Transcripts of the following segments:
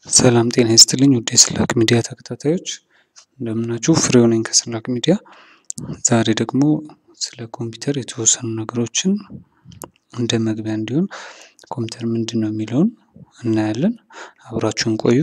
ሰላም ጤና ይስጥልኝ ውድ የስላክ ሚዲያ ተከታታዮች እንደምናችሁ ፍሬው ነኝ ከስላክ ሚዲያ። ዛሬ ደግሞ ስለ ኮምፒውተር የተወሰኑ ነገሮችን እንደ መግቢያ እንዲሆን ኮምፒውተር ምንድን ነው የሚለውን እናያለን። አብራችሁን ቆዩ።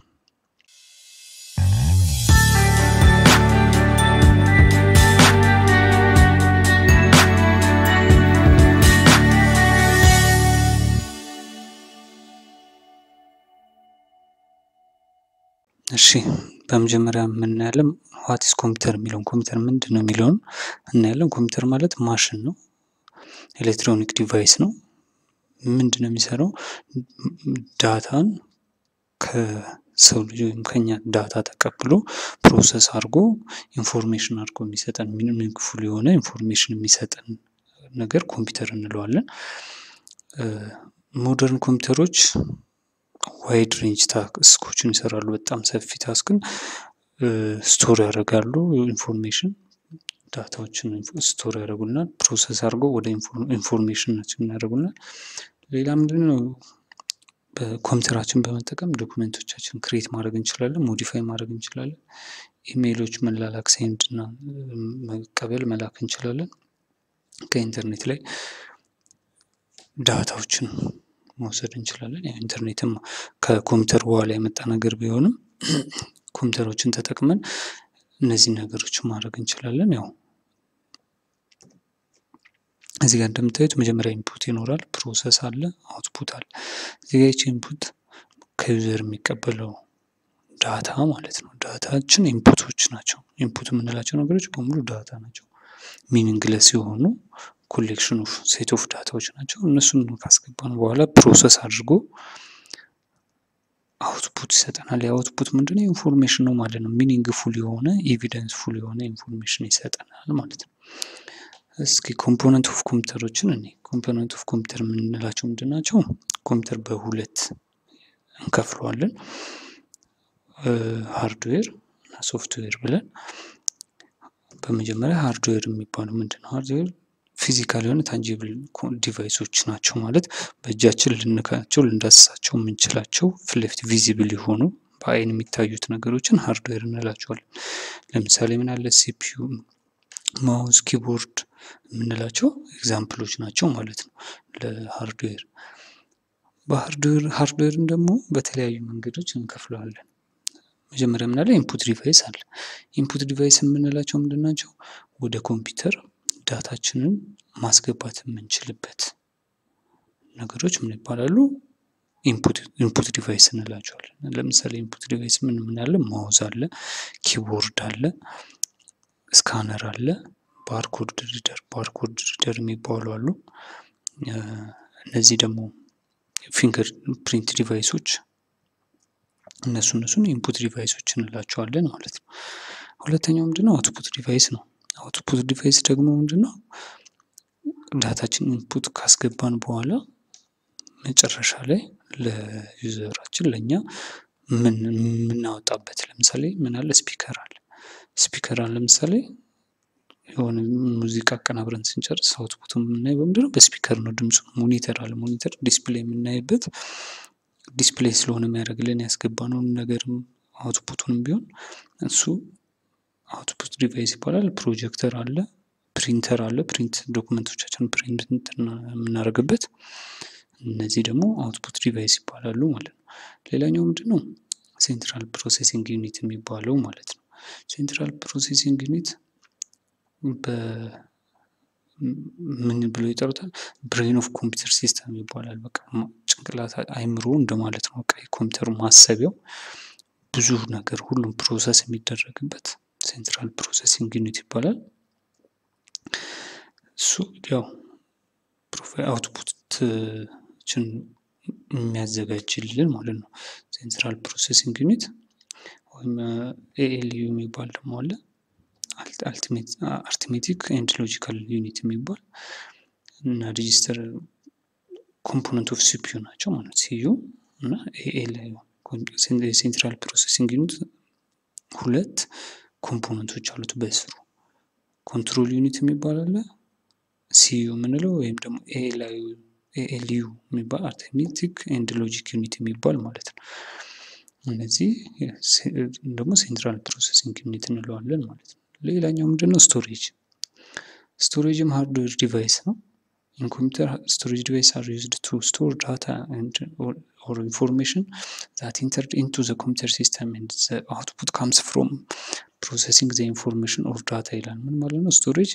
እሺ በመጀመሪያ የምናያለን ዋትስ ኮምፒውተር የሚለውን ኮምፒውተር ምንድን ነው የሚለውን እናያለን። ኮምፒውተር ማለት ማሽን ነው፣ ኤሌክትሮኒክ ዲቫይስ ነው። ምንድን ነው የሚሰራው? ዳታን ከሰው ልጅ ወይም ከኛ ዳታ ተቀብሎ ፕሮሰስ አድርጎ ኢንፎርሜሽን አድርጎ የሚሰጠን ሚኒንግፉል የሆነ ኢንፎርሜሽን የሚሰጠን ነገር ኮምፒውተር እንለዋለን። ሞደርን ኮምፒውተሮች ዋይድ ሬንጅ ታስኮችን ይሰራሉ። በጣም ሰፊ ታስክን ስቶር ያደርጋሉ። ኢንፎርሜሽን ዳታዎችን ስቶር ያደርጉልናል። ፕሮሰስ አድርገው ወደ ኢንፎርሜሽናችን ያደርጉልናል። ሌላ ምንድን ነው? በኮምፒውተራችን በመጠቀም ዶክመንቶቻችን ክሬት ማድረግ እንችላለን፣ ሞዲፋይ ማድረግ እንችላለን። ኢሜይሎች መላላክ፣ ሴንድ እና መቀበል መላክ እንችላለን። ከኢንተርኔት ላይ ዳታዎችን መውሰድ እንችላለን። ያው ኢንተርኔትም ከኮምፒውተር በኋላ የመጣ ነገር ቢሆንም ኮምፒውተሮችን ተጠቅመን እነዚህን ነገሮች ማድረግ እንችላለን። ያው እዚህ ጋር እንደምታዩት መጀመሪያ ኢንፑት ይኖራል፣ ፕሮሰስ አለ፣ አውትፑት አለ። እዚህ ጋር ይቺ ኢንፑት ከዩዘር የሚቀበለው ዳታ ማለት ነው። ዳታችን ኢንፑቶች ናቸው። ኢንፑት የምንላቸው ነገሮች በሙሉ ዳታ ናቸው። ሚኒንግለስ የሆኑ ኮሌክሽን ኦፍ ሴት ኦፍ ዳታዎች ናቸው። እነሱን ካስገባን በኋላ ፕሮሰስ አድርጎ አውትፑት ይሰጠናል። የአውትፑት ምንድነው? ኢንፎርሜሽን ነው ማለት ነው። ሚኒንግ ፉል የሆነ ኤቪደንስ ፉል የሆነ ኢንፎርሜሽን ይሰጠናል ማለት ነው። እስኪ ኮምፖነንት ኦፍ ኮምፒውተሮችን እኔ ኮምፖነንት ኦፍ ኮምፒውተር የምንላቸው ምንድን ናቸው? ኮምፒውተር በሁለት እንከፍለዋለን፣ ሃርድዌር እና ሶፍትዌር ብለን። በመጀመሪያ ሃርድዌር የሚባለው ምንድን ነው? ሃርድዌር ፊዚካል የሆነ ታንጂብል ዲቫይሶች ናቸው ማለት በእጃችን ልንካቸው ልንዳስሳቸው የምንችላቸው ፊት ለፊት ቪዚብል የሆኑ በአይን የሚታዩት ነገሮችን ሃርድዌር እንላቸዋለን። ለምሳሌ ምን አለ ሲፒዩ፣ ማውዝ፣ ኪቦርድ የምንላቸው ኤግዛምፕሎች ናቸው ማለት ነው ለሃርድዌር። በሃርድዌር ሃርድዌርን ደግሞ በተለያዩ መንገዶች እንከፍለዋለን። መጀመሪያ ምናለ ኢንፑት ዲቫይስ አለ። ኢንፑት ዲቫይስ የምንላቸው ምንድን ናቸው? ወደ ኮምፒውተር ዳታችንን ማስገባት የምንችልበት ነገሮች ምን ይባላሉ? ኢንፑት ዲቫይስ እንላቸዋለን። ለምሳሌ ኢንፑት ዲቫይስ ምን ምን አለ? ማውዝ አለ፣ ኪቦርድ አለ፣ ስካነር አለ፣ ባርኮድ ሪደር ባርኮድ ሪደር የሚባሉ አሉ። እነዚህ ደግሞ ፊንገር ፕሪንት ዲቫይሶች እነሱ እነሱን ኢንፑት ዲቫይሶች እንላቸዋለን ማለት ነው። ሁለተኛው ምንድነው? አውትፑት ዲቫይስ ነው። አውትፑት ዲቫይስ ደግሞ ምንድነው? ዳታችን ኢንፑት ካስገባን በኋላ መጨረሻ ላይ ለዩዘራችን ለእኛ የምናወጣበት ለምሳሌ ምን አለ? ስፒከር አለ። ስፒከር አለ ለምሳሌ የሆነ ሙዚቃ አቀናብረን ስንጨርስ አውትፑት የምናየው በምንድነው? በስፒከር ነው። ድምፁ ሞኒተር አለ። ሞኒተር ዲስፕሌይ የምናይበት ዲስፕሌይ ስለሆነ የሚያደርግልን ያስገባነውን ነገርም አውትፑቱንም ቢሆን እሱ አውትፑት ዲቫይስ ይባላል። ፕሮጀክተር አለ፣ ፕሪንተር አለ። ፕሪንት ዶክመንቶቻችን ፕሪንት የምናደርግበት እነዚህ ደግሞ አውትፑት ዲቫይስ ይባላሉ ማለት ነው። ሌላኛው ምንድን ነው? ሴንትራል ፕሮሴሲንግ ዩኒት የሚባለው ማለት ነው። ሴንትራል ፕሮሴሲንግ ዩኒት ምን ብሎ ይጠሩታል? ብሬን ኦፍ ኮምፒውተር ሲስተም ይባላል። በቃ ጭንቅላት አይምሮ እንደማለት ነው። በቃ የኮምፒውተሩ ማሰቢያው ብዙ ነገር ሁሉም ፕሮሰስ የሚደረግበት ሴንትራል ፕሮሰሲንግ ዩኒት ይባላል። እሱ ያው አውትፑትን የሚያዘጋጅልን ማለት ነው። ሴንትራል ፕሮሰሲንግ ዩኒት ወይም ኤኤልዩ የሚባል ደግሞ አለ። አርትሜቲክ ኤንድ ሎጂካል ዩኒት የሚባል እና ሬጂስተር ኮምፖነንት ኦፍ ሲፒዩ ናቸው ማለት ሲዩ እና ኤኤልዩ ሴንትራል ፕሮሰሲንግ ዩኒት ሁለት ኮምፖነንቶች አሉት በስሩ ኮንትሮል ዩኒት የሚባል አለ። ሲዩ የምንለው ወይም ደግሞ ኤኤልዩ የሚባል አርትሜቲክ ኤንድ ሎጂክ ዩኒት የሚባል ማለት ነው። እነዚህ ደግሞ ሴንትራል ፕሮሰሲንግ ዩኒት እንለዋለን ማለት ነው። ሌላኛው ምንድነው ስቶሬጅ። ስቶሬጅም ሃርድዌር ዲቫይስ ነው። ኢን ኮምፒውተር ስቶሬጅ ዲቫይስ አር ዩዝድ ቱ ስቶር ዳታ ኦር ኢንፎርሜሽን ዛት ኢንተርድ ኢንቱ ዘ ኮምፒውተር ሲስተም ኤንድ ዘ አውትፑት ካምስ ፍሮም ፕሮሰሲንግ ዘ ኢንፎርሜሽን ኦር ዳታ ይላል። ምን ማለት ነው? ስቶሬጅ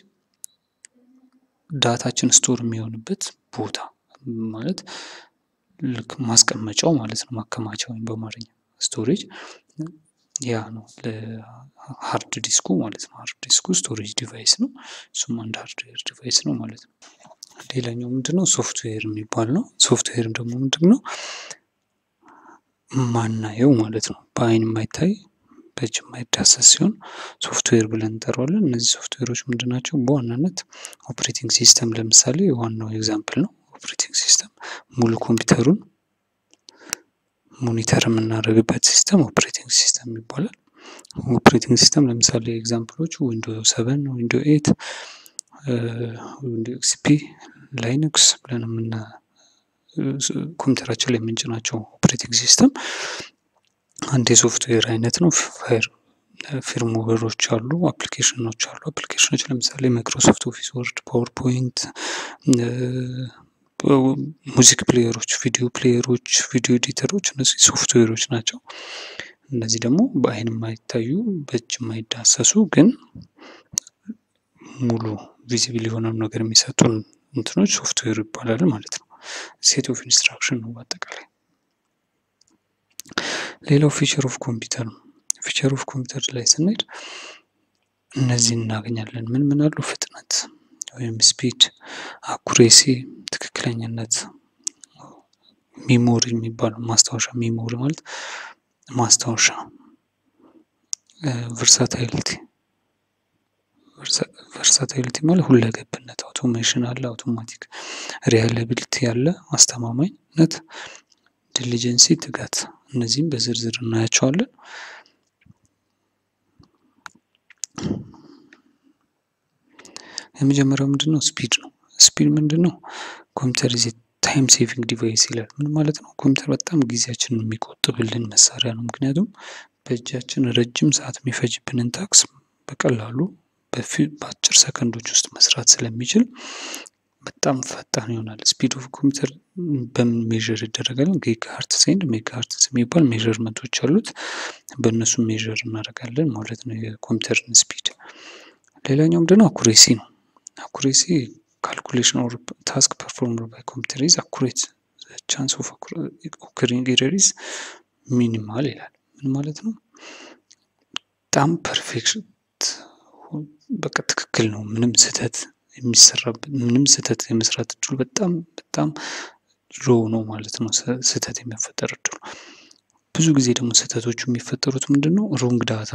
ዳታችን ስቶር የሚሆንበት ቦታ ማለት ልክ ማስቀመጫው ማለት ነው። ማከማቻ ወይም በአማርኛ ስቶሬጅ ያ ነው ለሀርድ ዲስኩ ማለት ነው። ሀርድ ዲስኩ ስቶሬጅ ዲቫይስ ነው። እሱም አንድ ሃርድዌር ዲቫይስ ነው ማለት ነው። ሌላኛው ምንድነው? ሶፍትዌር የሚባል ነው። ሶፍትዌር ደግሞ ምንድነው? ማናየው ማለት ነው። በአይን የማይታይ በእጅ የማይዳሰስ ሲሆን ሶፍትዌር ብለን እንጠራዋለን። እነዚህ ሶፍትዌሮች ምንድን ናቸው? በዋናነት ኦፕሬቲንግ ሲስተም ለምሳሌ ዋናው ኤግዛምፕል ነው። ኦፕሬቲንግ ሲስተም ሙሉ ኮምፒውተሩን ሞኒተር የምናደርግበት ሲስተም ኦፕሬቲንግ ሲስተም ይባላል። ኦፕሬቲንግ ሲስተም ለምሳሌ ኤግዛምፕሎቹ ዊንዶ ሰቨን፣ ዊንዶ ኤት፣ ዊንዶ ኤክስፒ፣ ላይነክስ ብለን የምና ኮምፒውተራችን ላይ የምንጭናቸው ኦፕሬቲንግ ሲስተም አንድ የሶፍትዌር አይነት ነው። ፋይር ፊርምዌሮች አሉ፣ አፕሊኬሽኖች አሉ። አፕሊኬሽኖች ለምሳሌ ማይክሮሶፍት ኦፊስ ወርድ፣ ፓወርፖይንት፣ ሙዚክ ፕሌየሮች፣ ቪዲዮ ፕሌየሮች፣ ቪዲዮ ኤዲተሮች እነዚህ ሶፍትዌሮች ናቸው። እነዚህ ደግሞ በአይን የማይታዩ በእጅ የማይዳሰሱ ግን ሙሉ ቪዚብል የሆነውን ነገር የሚሰጡን እንትኖች ሶፍትዌር ይባላል ማለት ነው። ሴት ኦፍ ኢንስትራክሽን ነው በአጠቃላይ። ሌላው ፊቸር ኦፍ ኮምፒውተር ነው። ፊቸር ኦፍ ኮምፒውተር ላይ ስንሄድ እነዚህ እናገኛለን። ምን ምን አሉ? ፍጥነት ወይም ስፒድ፣ አኩሬሲ፣ ትክክለኛነት፣ ሚሞሪ የሚባለው ማስታወሻ ሚሞሪ ማለት ማስታወሻ፣ ቨርሳታይሊቲ ቨርሳታይሊቲ ማለት ሁለገብነት፣ አውቶሜሽን አለ፣ አውቶማቲክ ሪያላቢሊቲ አለ፣ አስተማማኝነት፣ ዲሊጀንሲ፣ ትጋት። እነዚህም በዝርዝር እናያቸዋለን። የመጀመሪያው ምንድን ነው? ስፒድ ነው። ስፒድ ምንድን ነው? ኮምፒውተር ዚ ታይም ሴቪንግ ዲቫይስ ይላል። ምን ማለት ነው? ኮምፒውተር በጣም ጊዜያችንን የሚቆጥብልን መሳሪያ ነው። ምክንያቱም በእጃችን ረጅም ሰዓት የሚፈጅብንን ታክስ በቀላሉ በአጭር ሰከንዶች ውስጥ መስራት ስለሚችል በጣም ፈጣን ይሆናል። ስፒድ ኦፍ ኮምፒውተር በምን ሜዥር ይደረጋል? ጊጋ ሀርትስ ኤንድ ሜጋ ሀርትስ የሚባል ሜዥርመንቶች አሉት። በእነሱ ሜዥር እናደርጋለን ማለት ነው የኮምፒውተርን ስፒድ። ሌላኛው ምንድነው? አኩሬሲ ነው። አኩሬሲ ካልኩሌሽን ኦር ታስክ ፐርፎርምድ ባይ ኮምፒውተር ኢዝ አኩሬት ቻንስ ኦፍ ኦከሪንግ ኤረር ኢዝ ሚኒማል ይላል። ምን ማለት ነው? በጣም ፐርፌክት በቃ ትክክል ነው። ምንም ስህተት የሚሰራበት ምንም ስህተት የመስራት እድሉ በጣም በጣም ሎ ነው ማለት ነው። ስህተት የሚፈጠር እድሉ ብዙ ጊዜ ደግሞ ስህተቶቹ የሚፈጠሩት ምንድን ነው? ሮንግ ዳታ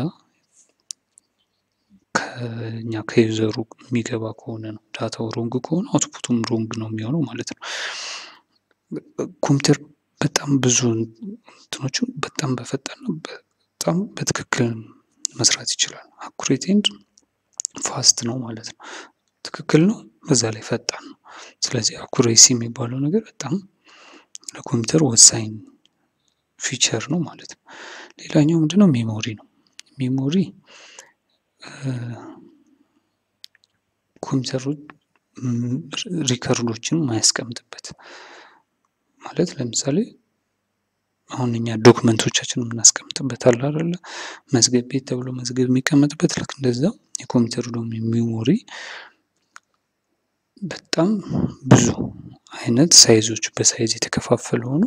ከኛ ከዩዘሩ የሚገባ ከሆነ ነው። ዳታው ሮንግ ከሆነ አውትፑቱም ሮንግ ነው የሚሆነው ማለት ነው። ኮምፒውተር በጣም ብዙ እንትኖቹ በጣም በፈጣን ነው በጣም በትክክል መስራት ይችላል። አኩሬት ኤንድ ፋስት ነው ማለት ነው። ትክክል ነው፣ በዛ ላይ ፈጣን ነው። ስለዚህ አኩሬሲ የሚባለው ነገር በጣም ለኮምፒውተር ወሳኝ ፊቸር ነው ማለት ነው። ሌላኛው ምንድነው? ሜሞሪ ነው። ሜሞሪ ኮምፒውተሩ ሪከርዶችን ማያስቀምጥበት ማለት ለምሳሌ አሁን እኛ ዶክመንቶቻችን የምናስቀምጥበት አለ አይደለ? መዝገብ ቤት ተብሎ መዝገብ የሚቀመጥበት ልክ እንደዛው የኮምፒውተሩ ደግሞ ሜሞሪ በጣም ብዙ አይነት ሳይዞች በሳይዝ የተከፋፈለ ሆኖ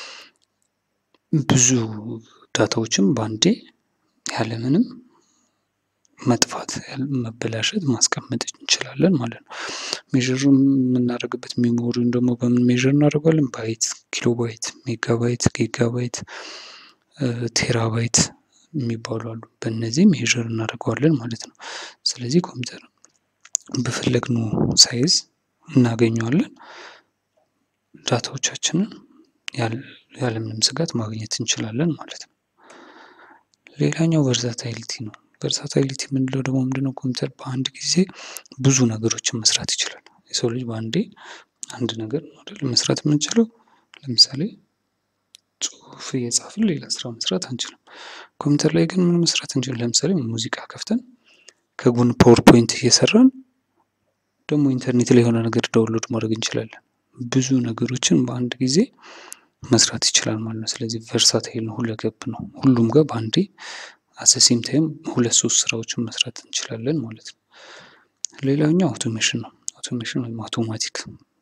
ብዙ ዳታዎችን በአንዴ ያለምንም መጥፋት መበላሸት ማስቀመጥ እንችላለን ማለት ነው። ሜዥር የምናደርግበት ሜሞሪውን ደግሞ በምን ሜዥር እናደርገዋለን? ባይት፣ ኪሎባይት፣ ሜጋባይት፣ ጊጋባይት፣ ቴራባይት የሚባሉ አሉ። በእነዚህ ሜዥር እናደርገዋለን ማለት ነው። ስለዚህ ኮምፒውተር በፈለግነው ሳይዝ እናገኘዋለን። ዳታዎቻችንን ያለምንም ስጋት ማግኘት እንችላለን ማለት ነው። ሌላኛው ቨርሳታይሊቲ ነው። ቨርሳታይሊቲ የምንለው ደግሞ ምንድነው? ኮምፒውተር በአንድ ጊዜ ብዙ ነገሮችን መስራት ይችላል። የሰው ልጅ በአንዴ አንድ ነገር አይደል መስራት የምንችለው። ለምሳሌ ጽሁፍ እየጻፍን ሌላ ስራ መስራት አንችልም። ኮምፒውተር ላይ ግን ምን መስራት እንችል? ለምሳሌ ሙዚቃ ከፍተን ከጎን ፓወርፖይንት እየሰራን ደግሞ ኢንተርኔት ላይ የሆነ ነገር ዳውንሎድ ማድረግ እንችላለን። ብዙ ነገሮችን በአንድ ጊዜ መስራት ይችላል ማለት ነው። ስለዚህ ቨርሳታይል ነው፣ ሁለገብ ነው። ሁሉም ጋር በአንዴ አሰሴም ታይም ሁለት ሶስት ስራዎችን መስራት እንችላለን ማለት ነው። ሌላኛው አውቶሜሽን ነው። አውቶሜሽን ወይም አውቶማቲክ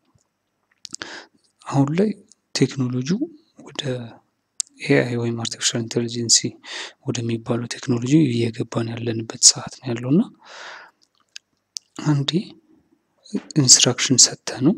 አሁን ላይ ቴክኖሎጂው ወደ ኤአይ ወይም አርቲፊሻል ኢንቴሊጀንሲ ወደሚባለው ቴክኖሎጂ እየገባን ያለንበት ሰዓት ነው ያለው እና አንዴ ኢንስትራክሽን ሰጥተ ነው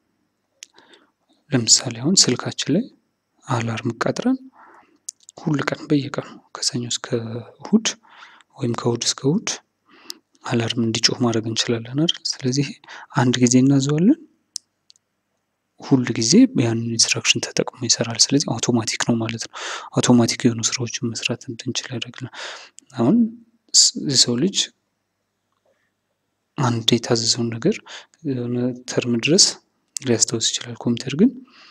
ለምሳሌ አሁን ስልካችን ላይ አላርም ቀጥረን ሁል ቀን በየቀኑ ከሰኞ እስከ እሁድ ወይም ከእሁድ እስከ እሁድ አላርም እንዲጮህ ማድረግ እንችላለን አይደል? ስለዚህ አንድ ጊዜ እናዘዋለን፣ ሁል ጊዜ ያንን ኢንስትራክሽን ተጠቅሞ ይሰራል። ስለዚህ አውቶማቲክ ነው ማለት ነው። አውቶማቲክ የሆኑ ስራዎችን መስራት እንድንችል ያደርግናል። አሁን የሰው ልጅ አንድ የታዘዘውን ነገር የሆነ ተርም ድረስ ሊያስታውስ ይችላል። ኮምፒውተር ግን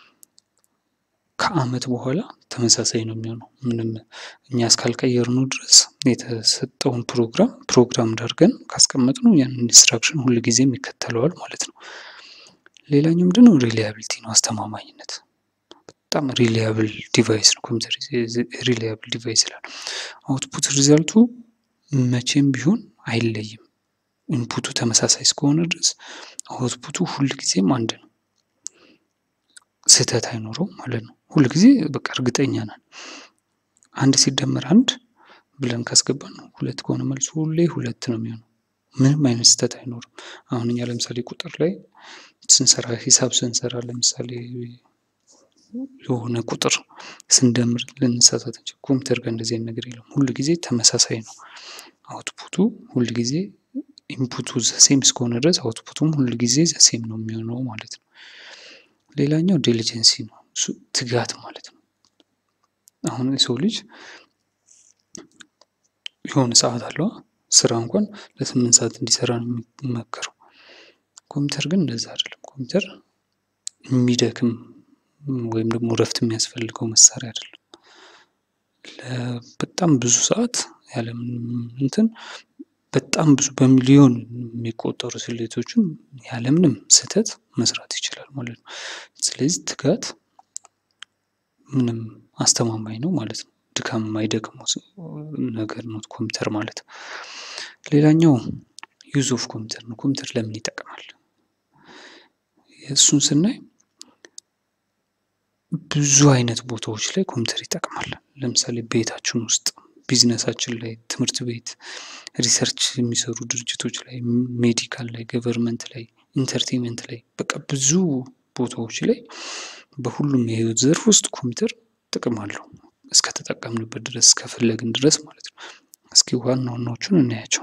ከአመት በኋላ ተመሳሳይ ነው የሚሆነው። ምንም እኛ እስካልቀየርነው ድረስ የተሰጠውን ፕሮግራም ፕሮግራም አድርገን ካስቀመጥነው ያንን ኢንስትራክሽን ሁል ጊዜም ይከተለዋል ማለት ነው። ሌላኛው ምንድነው? ሪሊያቢሊቲ ነው፣ አስተማማኝነት። በጣም ሪሊያብል ዲቫይስ ነው ኮምፒውተር። ሪሊያብል ዲቫይስ ይላል። አውትፑት ሪዛልቱ መቼም ቢሆን አይለይም። ኢንፑቱ ተመሳሳይ እስከሆነ ድረስ አውትፑቱ ሁል ጊዜም አንድ ነው። ስህተት አይኖረውም ማለት ነው። ሁል ጊዜ በቃ እርግጠኛ ነን። አንድ ሲደመር አንድ ብለን ካስገባን ነው ሁለት ከሆነ መልሱ ሁሌ ሁለት ነው የሚሆነው። ምንም አይነት ስህተት አይኖርም። አሁን እኛ ለምሳሌ ቁጥር ላይ ስንሰራ ሂሳብ ስንሰራ ለምሳሌ የሆነ ቁጥር ስንደምር ልንሳሳት እንችል። ኮምፒውተር ጋር እንደዚህ አይነት ነገር የለም። ሁል ጊዜ ተመሳሳይ ነው። አውትፑቱ ሁል ጊዜ ኢንፑቱ ዘሴም እስከሆነ ድረስ አውትፑቱም ሁል ጊዜ ዘሴም ነው የሚሆነው ማለት ነው። ሌላኛው ዲሊጀንሲ ነው። እሱ ትጋት ማለት ነው። አሁን የሰው ልጅ የሆነ ሰዓት አለው ስራ እንኳን ለስምንት ሰዓት እንዲሰራ ነው የሚመከረው። ኮምፒውተር ግን እንደዛ አይደለም። ኮምፒውተር የሚደክም ወይም ደግሞ እረፍት የሚያስፈልገው መሳሪያ አይደለም። በጣም ብዙ ሰዓት ያለምንም እንትን በጣም ብዙ በሚሊዮን የሚቆጠሩ ስሌቶችን ያለምንም ስህተት መስራት ይችላል ማለት ነው። ስለዚህ ትጋት ምንም አስተማማኝ ነው ማለት ነው። ድካም የማይደክመው ነገር ነው ኮምፒውተር ማለት። ሌላኛው ዩዝ ኦፍ ኮምፒውተር ነው። ኮምፒውተር ለምን ይጠቅማል? እሱን ስናይ ብዙ አይነት ቦታዎች ላይ ኮምፒውተር ይጠቅማል። ለምሳሌ ቤታችን ውስጥ፣ ቢዝነሳችን ላይ፣ ትምህርት ቤት፣ ሪሰርች የሚሰሩ ድርጅቶች ላይ፣ ሜዲካል ላይ፣ ገቨርንመንት ላይ፣ ኢንተርቴንመንት ላይ በቃ ብዙ ቦታዎች ላይ በሁሉም የህይወት ዘርፍ ውስጥ ኮምፒውተር ጥቅም አለው እስከተጠቀምንበት ድረስ እስከፈለግን ድረስ ማለት ነው። እስኪ ዋና ዋናዎቹን እናያቸው።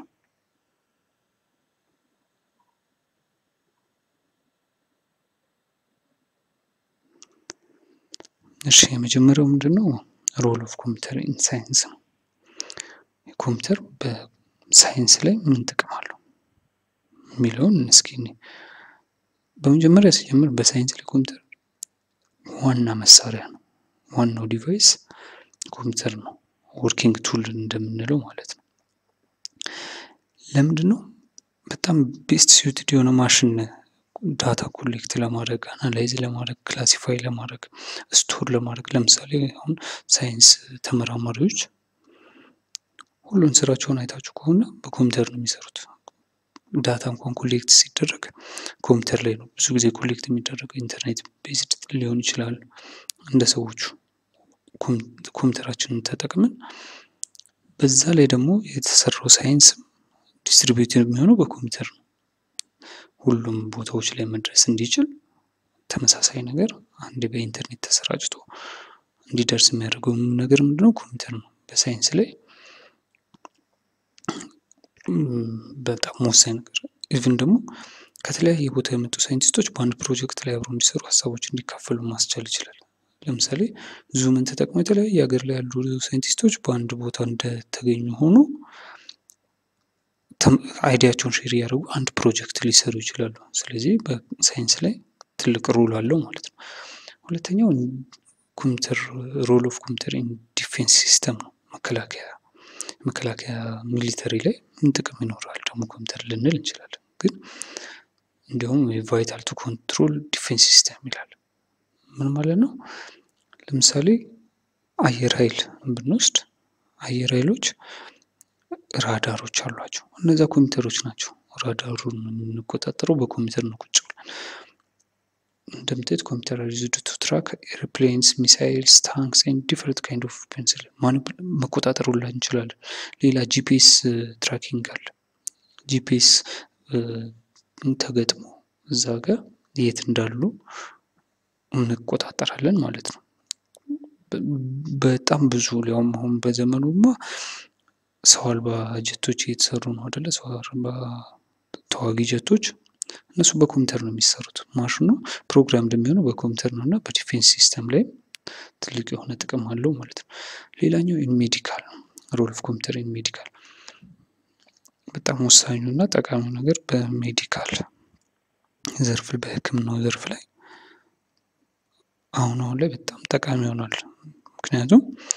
እሺ የመጀመሪያው ምንድን ነው? ሮል ኦፍ ኮምፒውተር ኢን ሳይንስ ነው። ኮምፒውተር በሳይንስ ላይ ምን ጥቅም አለው የሚለውን እስኪ በመጀመሪያ ሲጀምር በሳይንስ ላይ ኮምፒውተር ዋና መሳሪያ ነው። ዋናው ዲቫይስ ኮምፒውተር ነው። ወርኪንግ ቱል እንደምንለው ማለት ነው። ለምንድን ነው? በጣም ቤስት ሲዩትድ የሆነ ማሽን ዳታ ኮሌክት ለማድረግ አናላይዝ ለማድረግ ክላሲፋይ ለማድረግ ስቶር ለማድረግ ለምሳሌ አሁን ሳይንስ ተመራማሪዎች ሁሉን ስራቸውን አይታችሁ ከሆነ በኮምፒውተር ነው የሚሰሩት። ዳታ እንኳን ኮሌክት ሲደረግ ኮምፒውተር ላይ ነው ብዙ ጊዜ ኮሌክት የሚደረገው። ኢንተርኔት ቤዝድ ሊሆን ይችላል። እንደ ሰዎቹ ኮምፒውተራችንን ተጠቅመን በዛ ላይ ደግሞ የተሰራው ሳይንስ ዲስትሪቢዩት የሚሆነው በኮምፒውተር ነው። ሁሉም ቦታዎች ላይ መድረስ እንዲችል ተመሳሳይ ነገር አንድ በኢንተርኔት ተሰራጭቶ እንዲደርስ የሚያደርገው ነገር ምንድነው? ኮምፒውተር ነው። በሳይንስ ላይ በጣም ወሳኝ ነገር ኢቭን ደግሞ ከተለያየ ቦታ የመጡ ሳይንቲስቶች በአንድ ፕሮጀክት ላይ አብረው እንዲሰሩ ሀሳቦች እንዲካፈሉ ማስቻል ይችላል። ለምሳሌ ዙምን ተጠቅሞ የተለያየ ሀገር ላይ ያሉ ሳይንቲስቶች በአንድ ቦታ እንደተገኙ ሆኖ አይዲያቸውን ሼር እያደረጉ አንድ ፕሮጀክት ሊሰሩ ይችላሉ። ስለዚህ በሳይንስ ላይ ትልቅ ሮል አለው ማለት ነው። ሁለተኛው ኮምፒውተር ሮል ኦፍ ኮምፒውተር ኢን ዲፌንስ ሲስተም ነው። መከላከያ መከላከያ ሚሊተሪ ላይ ምን ጥቅም ይኖራል ደግሞ ኮምፒውተር ልንል እንችላለን። ግን እንዲሁም ቫይታል ቱ ኮንትሮል ዲፌንስ ሲስተም ይላል። ምን ማለት ነው? ለምሳሌ አየር ኃይል ብንወስድ አየር ኃይሎች ራዳሮች አሏቸው። እነዚያ ኮምፒውተሮች ናቸው። ራዳሩን የምንቆጣጠረው በኮምፒውተር ነው ቁጭ ብለን። እንደምታዩት ኮምፒውተር ዩዝድ ቱ ትራክ ኤርፕሌንስ፣ ሚሳይልስ፣ ታንክስ ኤንድ ዲፍረንት ካይንድ ኦፍ ፔንስል መቆጣጠር ሁላ እንችላለን። ሌላ ጂፒኤስ ትራኪንግ አለ። ጂፒኤስ ተገጥሞ እዛ ጋር የት እንዳሉ እንቆጣጠራለን ማለት ነው። በጣም ብዙ ሊያውም አሁን በዘመኑማ ሰው አልባ ጀቶች እየተሰሩ ነው አደለ? ሰው አልባ ተዋጊ ጀቶች እነሱ በኮምፒውተር ነው የሚሰሩት። ማሽኑ ፕሮግራም እንደሚሆነው በኮምፒውተር ነው እና በዲፌንስ ሲስተም ላይም ትልቅ የሆነ ጥቅም አለው ማለት ነው። ሌላኛው ሜዲካል ነው። ሮል ኦፍ ኮምፒውተር ኢን ሜዲካል በጣም ወሳኙ እና ጠቃሚው ነገር በሜዲካል ዘርፍ በሕክምናው ዘርፍ ላይ አሁን አሁን ላይ በጣም ጠቃሚ ይሆናል። ምክንያቱም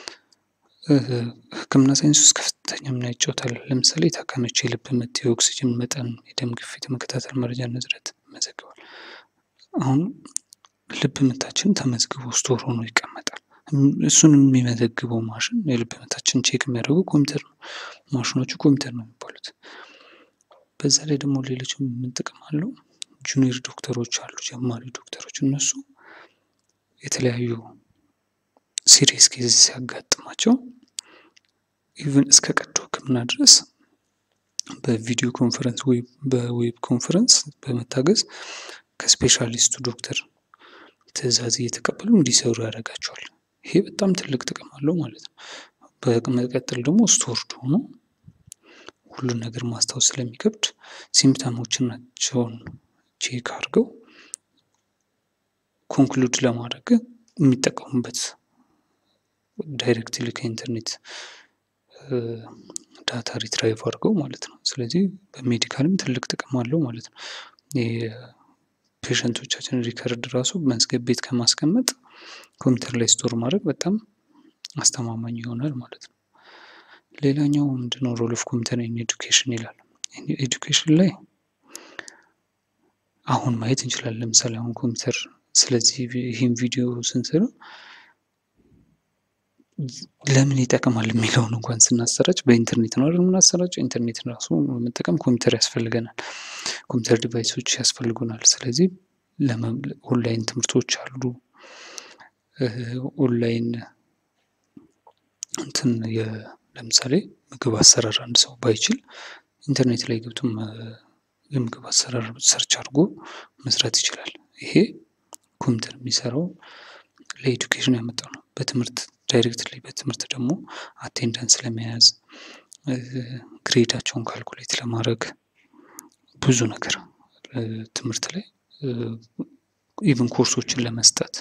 ሕክምና ሳይንስ ውስጥ ከፍተኛ ሚና ይጫወታል። ለምሳሌ የታካሚዎች የልብ ምት፣ የኦክሲጅን መጠን፣ የደም ግፊት የመከታተል መረጃ ንዝረት ይመዘግባል። አሁን ልብ ምታችን ተመዝግቦ ስቶር ሆኖ ይቀመጣል። እሱን የሚመዘግበው ማሽን የልብ ምታችን ቼክ የሚያደርገው ኮምፒውተር ነው። ማሽኖቹ ኮምፒውተር ነው የሚባሉት። በዛ ላይ ደግሞ ሌሎች ምን ጥቅም አለው? ጁኒየር ዶክተሮች አሉ፣ ጀማሪ ዶክተሮች እነሱ የተለያዩ ሲሪየስ ኬዝ ሲያጋጥማቸው ኢቨን እስከ ቀዶ ሕክምና ድረስ በቪዲዮ ኮንፈረንስ ወይ በዌብ ኮንፈረንስ በመታገዝ ከስፔሻሊስቱ ዶክተር ትዕዛዝ እየተቀበሉ እንዲሰሩ ያደርጋቸዋል። ይሄ በጣም ትልቅ ጥቅም አለው ማለት ነው። በመቀጠል ደግሞ ስቶርድ ሆኖ ሁሉን ነገር ማስታወስ ስለሚከብድ ሲምፕተሞችን ናቸውን ቼክ አድርገው ኮንክሉድ ለማድረግ የሚጠቀሙበት ዳይሬክትሊ ከኢንተርኔት ዳታ ሪትራይቭ አድርገው ማለት ነው። ስለዚህ በሜዲካልም ትልቅ ጥቅም አለው ማለት ነው። የፔሸንቶቻችን ሪከርድ ራሱ መዝገብ ቤት ከማስቀመጥ ኮምፒውተር ላይ ስቶር ማድረግ በጣም አስተማማኝ ይሆናል ማለት ነው። ሌላኛው ምንድነው? ሮል ኦፍ ኮምፒውተር ኢን ኤዱኬሽን ይላል። ኤዱኬሽን ላይ አሁን ማየት እንችላለን። ለምሳሌ አሁን ኮምፒውተር ስለዚህ ይህን ቪዲዮ ስንሰራ ለምን ይጠቅማል የሚለውን እንኳን ስናሰራጭ በኢንተርኔት ነው አይደል የምናሰራጨው። ኢንተርኔት ራሱ መጠቀም ኮምፒውተር ያስፈልገናል፣ ኮምፒውተር ዲቫይሶች ያስፈልጉናል። ስለዚህ ኦንላይን ትምህርቶች አሉ። ኦንላይን እንትን ለምሳሌ ምግብ አሰራር አንድ ሰው ባይችል ኢንተርኔት ላይ ገብቶ የምግብ አሰራር ሰርች አድርጎ መስራት ይችላል። ይሄ ኮምፒውተር የሚሰራው ለኤዱኬሽን ያመጣው ነው። በትምህርት ዳይሬክትሊ በትምህርት ደግሞ አቴንዳንስ ለመያዝ ግሬዳቸውን ካልኩሌት ለማድረግ ብዙ ነገር ትምህርት ላይ ኢቭን ኮርሶችን ለመስጠት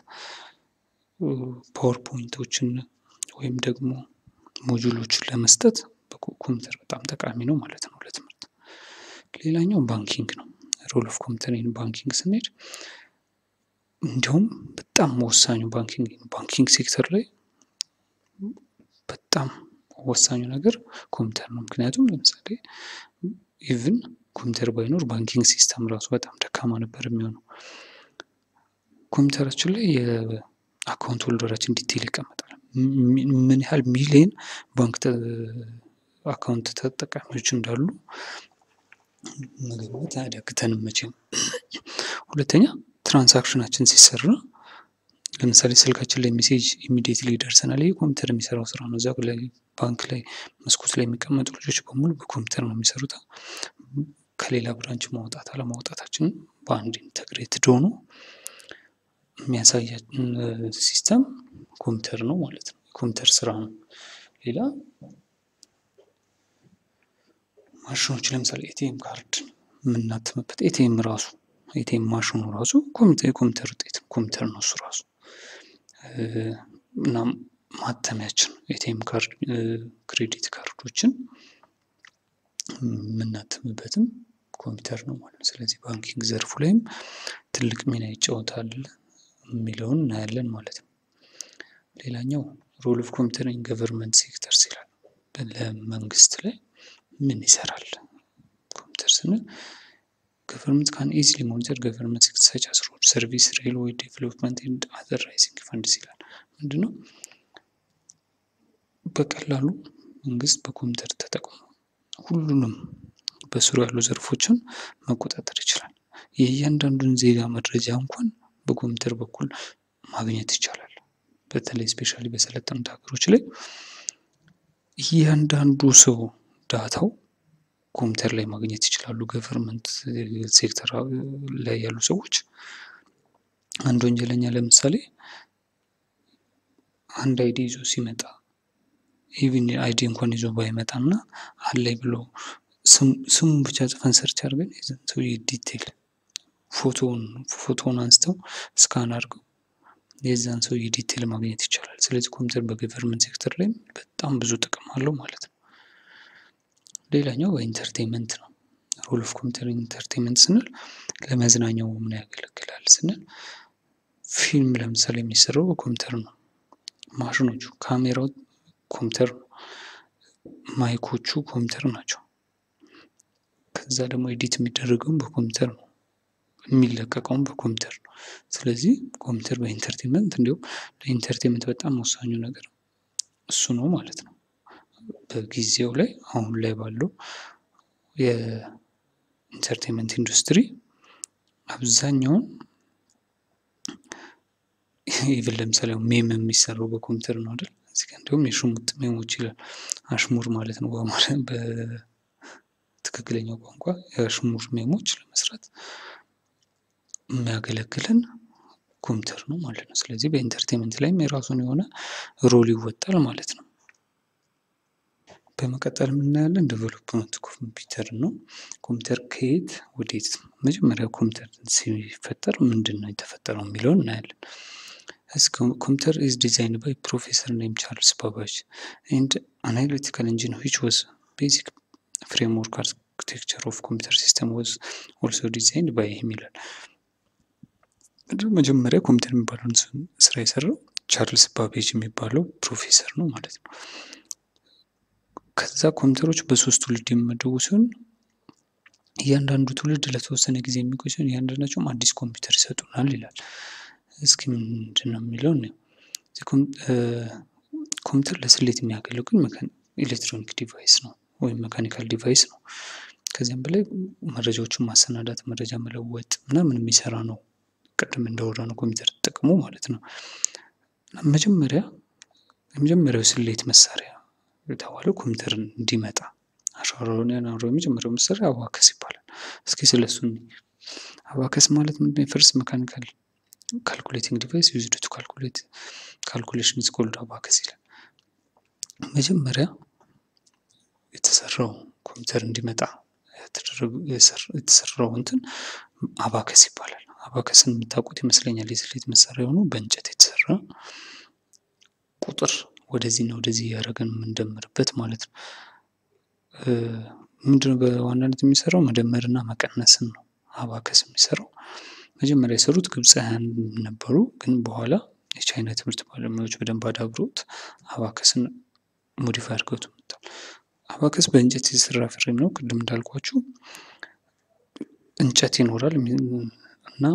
ፓወርፖይንቶችን ወይም ደግሞ ሞጁሎችን ለመስጠት ኮምፒውተር በጣም ጠቃሚ ነው ማለት ነው ለትምህርት። ሌላኛው ባንኪንግ ነው። ሮል ኦፍ ኮምፒውተር ኢን ባንኪንግ ስንሄድ እንዲሁም በጣም ወሳኙ ባንኪንግ ባንኪንግ ሴክተር ላይ በጣም ወሳኙ ነገር ኮምፒውተር ነው። ምክንያቱም ለምሳሌ ኢቭን ኮምፒውተር ባይኖር ባንኪንግ ሲስተም ራሱ በጣም ደካማ ነበር የሚሆነው። ኮምፒውተራችን ላይ የአካውንት ሆልደራችን ዲቴይል ይቀመጣል። ምን ያህል ሚሊየን ባንክ አካውንት ተጠቃሚዎች እንዳሉ መገመት አያዳግተንም መቼም። ሁለተኛ ትራንሳክሽናችን ሲሰራ ለምሳሌ ስልካችን ላይ ሜሴጅ ኢሚዲየትሊ ይደርሰናል። ይህ ኮምፒውተር የሚሰራው ስራ ነው። እዛ ላይ ባንክ ላይ መስኮት ላይ የሚቀመጡ ልጆች በሙሉ በኮምፒውተር ነው የሚሰሩት። ከሌላ ብራንች ማውጣት አለማውጣታችን በአንድ ኢንተግሬትድ ሆኖ የሚያሳያችን ሲስተም ኮምፒውተር ነው ማለት ነው። የኮምፒውተር ስራ ነው። ሌላ ማሽኖች ለምሳሌ ኤቲኤም ካርድ የምናትምበት ኤቲኤም ራሱ ኤቲኤም ማሽኑ ራሱ የኮምፒውተር ውጤት ነው። ኮምፒውተር ነው እሱ ራሱ እና ማተሚያችን ኤቲኤም ካርድ ክሬዲት ካርዶችን የምናትምበትም ኮምፒውተር ነው ማለት ነው። ስለዚህ ባንኪንግ ዘርፉ ላይም ትልቅ ሚና ይጫወታል የሚለውን እናያለን ማለት ነው። ሌላኛው ሮል ኦፍ ኮምፒውተር ኢን ገቨርንመንት ሴክተርስ ይላል። ለመንግስት ላይ ምን ይሰራል? ኮምፒውተር ስንል ገቨርንመንት ካን ኢዚሊ ሞኒተር ገቨርንመንት ሴክተር ሰች አስ ሮድ ሰርቪስ ሬልዌይ ዴቨሎፕመንት ኤንድ አዘር ራይዚንግ ፈንድስ ይላል። ምንድነው? በቀላሉ መንግስት በኮምፒውተር ተጠቅሞ ሁሉንም በስሩ ያሉ ዘርፎችን መቆጣጠር ይችላል። የእያንዳንዱን ዜጋ መረጃ እንኳን በኮምፒውተር በኩል ማግኘት ይቻላል። በተለይ ስፔሻሊ በሰለጠኑት ሀገሮች ላይ እያንዳንዱ ሰው ዳታው ኮምፒውተር ላይ ማግኘት ይችላሉ። ገቨርንመንት ሴክተር ላይ ያሉ ሰዎች አንድ ወንጀለኛ ለምሳሌ አንድ አይዲ ይዞ ሲመጣ ኢቭን አይዲ እንኳን ይዞ ባይመጣ እና አለኝ ብሎ ስሙን ብቻ ጽፈን ሰርች አድርገን የዛን ሰውዬ ዲቴል ፎቶውን ፎቶውን አንስተው ስካን አድርገው የዛን ሰውዬ ዲቴል ማግኘት ይቻላል። ስለዚህ ኮምፒውተር በገቨርንመንት ሴክተር ላይ በጣም ብዙ ጥቅም አለው ማለት ነው። ሌላኛው በኢንተርቴንመንት ነው። ሮል ኦፍ ኮምፒውተር ኢንተርቴንመንት ስንል ለመዝናኛው ምን ያገለግላል ስንል ፊልም ለምሳሌ የሚሰራው በኮምፒውተር ነው። ማሽኖቹ ካሜራው ኮምፒውተር ነው። ማይኮቹ ኮምፒውተር ናቸው። ከዛ ደግሞ ኤዲት የሚደረገውም በኮምፒውተር ነው። የሚለቀቀውም በኮምፒውተር ነው። ስለዚህ ኮምፒውተር በኢንተርቴንመንት እንዲሁም ለኢንተርቴንመንት በጣም ወሳኙ ነገር እሱ ነው ማለት ነው። በጊዜው ላይ አሁን ላይ ባለው የኢንተርቴንመንት ኢንዱስትሪ አብዛኛውን ኢቭን ለምሳሌ ሜም የሚሰራው በኮምፒውተር ነው አይደል? እዚህ ጋር እንዲሁም የሽሙጥ ሜሞች ይላል። አሽሙር ማለት ነው በትክክለኛው ቋንቋ የአሽሙር ሜሞች ለመስራት የሚያገለግለን ኮምፒውተር ነው ማለት ነው። ስለዚህ በኢንተርቴንመንት ላይም የራሱን የሆነ ሮል ይወጣል ማለት ነው። በመቀጠል የምናያለን ዴቨሎፕመንት ኮምፒውተር ነው። ኮምፒውተር ከየት ወዴት መጀመሪያ ኮምፒውተር ሲፈጠር ምንድን ነው የተፈጠረው የሚለውን እናያለን። ኮምፒውተር ኢዝ ዲዛይንድ ባይ ፕሮፌሰር ኔም ቻርልስ ባባጅ ኤንድ አናሊቲካል ኢንጂን ዊች ዋዝ ቤዚክ ፍሬምወርክ አርኪቴክቸር ኦፍ ኮምፒውተር ሲስተም ዋዝ ኦልሶ ዲዛይንድ ባይ ሂም ይላል። መጀመሪያ ኮምፒውተር የሚባለውን ስራ የሰራው ቻርልስ ባቤጅ የሚባለው ፕሮፌሰር ነው ማለት ነው። ከዛ ኮምፒውተሮች በሶስት ትውልድ የሚመደቡ ሲሆን እያንዳንዱ ትውልድ ለተወሰነ ጊዜ የሚቆይ ሲሆን እያንዳንዳቸውም አዲስ ኮምፒውተር ይሰጡናል ይላል። እስኪ ምንድን ነው የሚለው ኮምፒውተር ለስሌት የሚያገለግል ኤሌክትሮኒክ ዲቫይስ ነው ወይም መካኒካል ዲቫይስ ነው። ከዚያም በላይ መረጃዎችን ማሰናዳት፣ መረጃ መለወጥ ምናምን የሚሰራ ነው። ቅድም እንዳወራ ነው ኮምፒውተር ጥቅሙ ማለት ነው። መጀመሪያ የመጀመሪያው ስሌት መሳሪያ የተባለው ኮምፒውተር እንዲመጣ አሻራውን ያኖረው የመጀመሪያው መሳሪያ አባከስ ይባላል። እስኪ ስለሱ አባከስ ማለት ምንድን ነው? የፈርስት መካኒካል ካልኩሌቲንግ ዲቫይስ ዩዝድ ቱ ካልኩሌት ካልኩሌሽን ኢዝ ኮልድ አባከስ ይላል። መጀመሪያ የተሰራው ኮምፒውተር እንዲመጣ የተሰራው እንትን አባከስ ይባላል። አባከስን የምታውቁት ይመስለኛል። የስሌት መሳሪያ ሆኖ በእንጨት የተሰራ ቁጥር ወደዚህና ወደዚህ እያደረገን የምንደምርበት ማለት ነው። ምንድነው በዋናነት የሚሰራው መደመርና መቀነስን ነው አባከስ የሚሰራው። መጀመሪያ የሰሩት ግብፃውያን ነበሩ፣ ግን በኋላ የቻይና ትምህርት ባለሙያዎች በደንብ አዳብረውት አባከስን ሞዲፋይ አድርገውት መጥተዋል። አባከስ በእንጨት የተሰራ ፍሬም ነው። ቅድም እንዳልኳችሁ እንጨት ይኖራል እና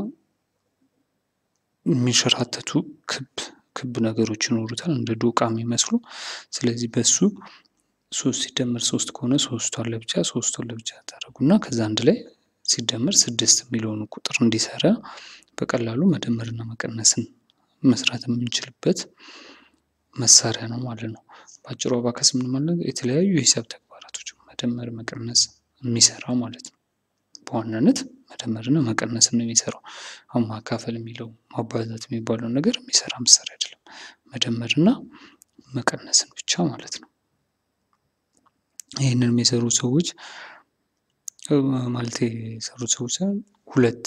የሚንሸራተቱ ክብ ክብ ነገሮች ይኖሩታል እንደ ዶቃ የሚመስሉ። ስለዚህ በሱ ሶስት ሲደመር ሶስት ከሆነ ሶስቷን ለብቻ ሶስቷን ለብቻ ታደርጉና ከዛ አንድ ላይ ሲደመር ስድስት የሚለውን ቁጥር እንዲሰራ በቀላሉ መደመርና መቀነስን መስራት የምንችልበት መሳሪያ ነው ማለት ነው። በአጭሩ አባከስ ምን ማለት የተለያዩ የሂሳብ ተግባራቶች መደመር፣ መቀነስ የሚሰራ ማለት ነው። በዋናነት መደመርና መቀነስን ነው የሚሰራው። አሁን ማካፈል የሚለው ማባዛት የሚባለው ነገር የሚሰራ መሳሪያ አይደለም። መደመርና መቀነስን ብቻ ማለት ነው። ይህንን የሚሰሩ ሰዎች ማለት የሰሩት ሰዎች ሳይሆን ሁለት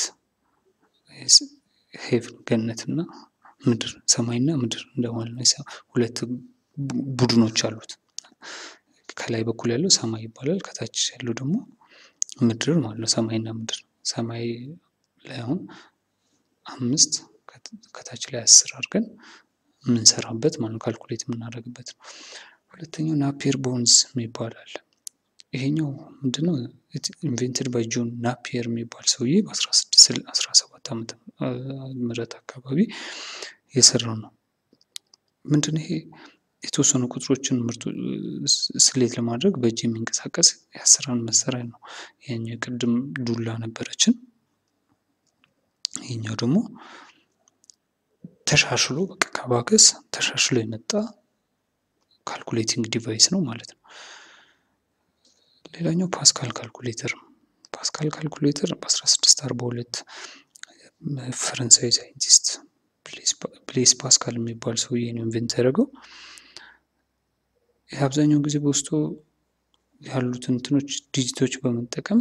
ሄቭን ገነትና ምድር ሰማይና ምድር እንደማለት ነው። ሁለት ቡድኖች አሉት። ከላይ በኩል ያለው ሰማይ ይባላል። ከታች ያለው ደግሞ ምድር ማለት ነው። ሰማይና ምድር ሰማይ ላይ አሁን አምስት ከታች ላይ አስር አድርገን የምንሰራበት ማለት ነው፣ ካልኩሌት የምናደርግበት ነው። ሁለተኛው ናፒየር ቦንዝ የሚባል አለ። ይሄኛው ምንድነው? ኢንቬንትድ ባይ ጆን ናፒየር የሚባል ሰውዬ በ1617 ዓመተ ምህረት አካባቢ የሰራው ነው። ምንድን ይሄ የተወሰኑ ቁጥሮችን ምርቱ ስሌት ለማድረግ በእጅ የሚንቀሳቀስ የአሰራር መሳሪያ ነው። ይሄኛው ቅድም ዱላ ነበረችን። ይሄኛው ደግሞ ተሻሽሎ በቃ ከባከስ ተሻሽሎ የመጣ ካልኩሌቲንግ ዲቫይስ ነው ማለት ነው። ሌላኛው ፓስካል ካልኩሌተር ነው። ፓስካል ካልኩሌተር በ1642 ፈረንሳዊ ሳይንቲስት ብሌስ ፓስካል የሚባል ሰውዬ ነው ኢንቨንት ያደረገው። ይህ አብዛኛውን ጊዜ በውስጡ ያሉትን እንትኖች ዲጂቶች በመጠቀም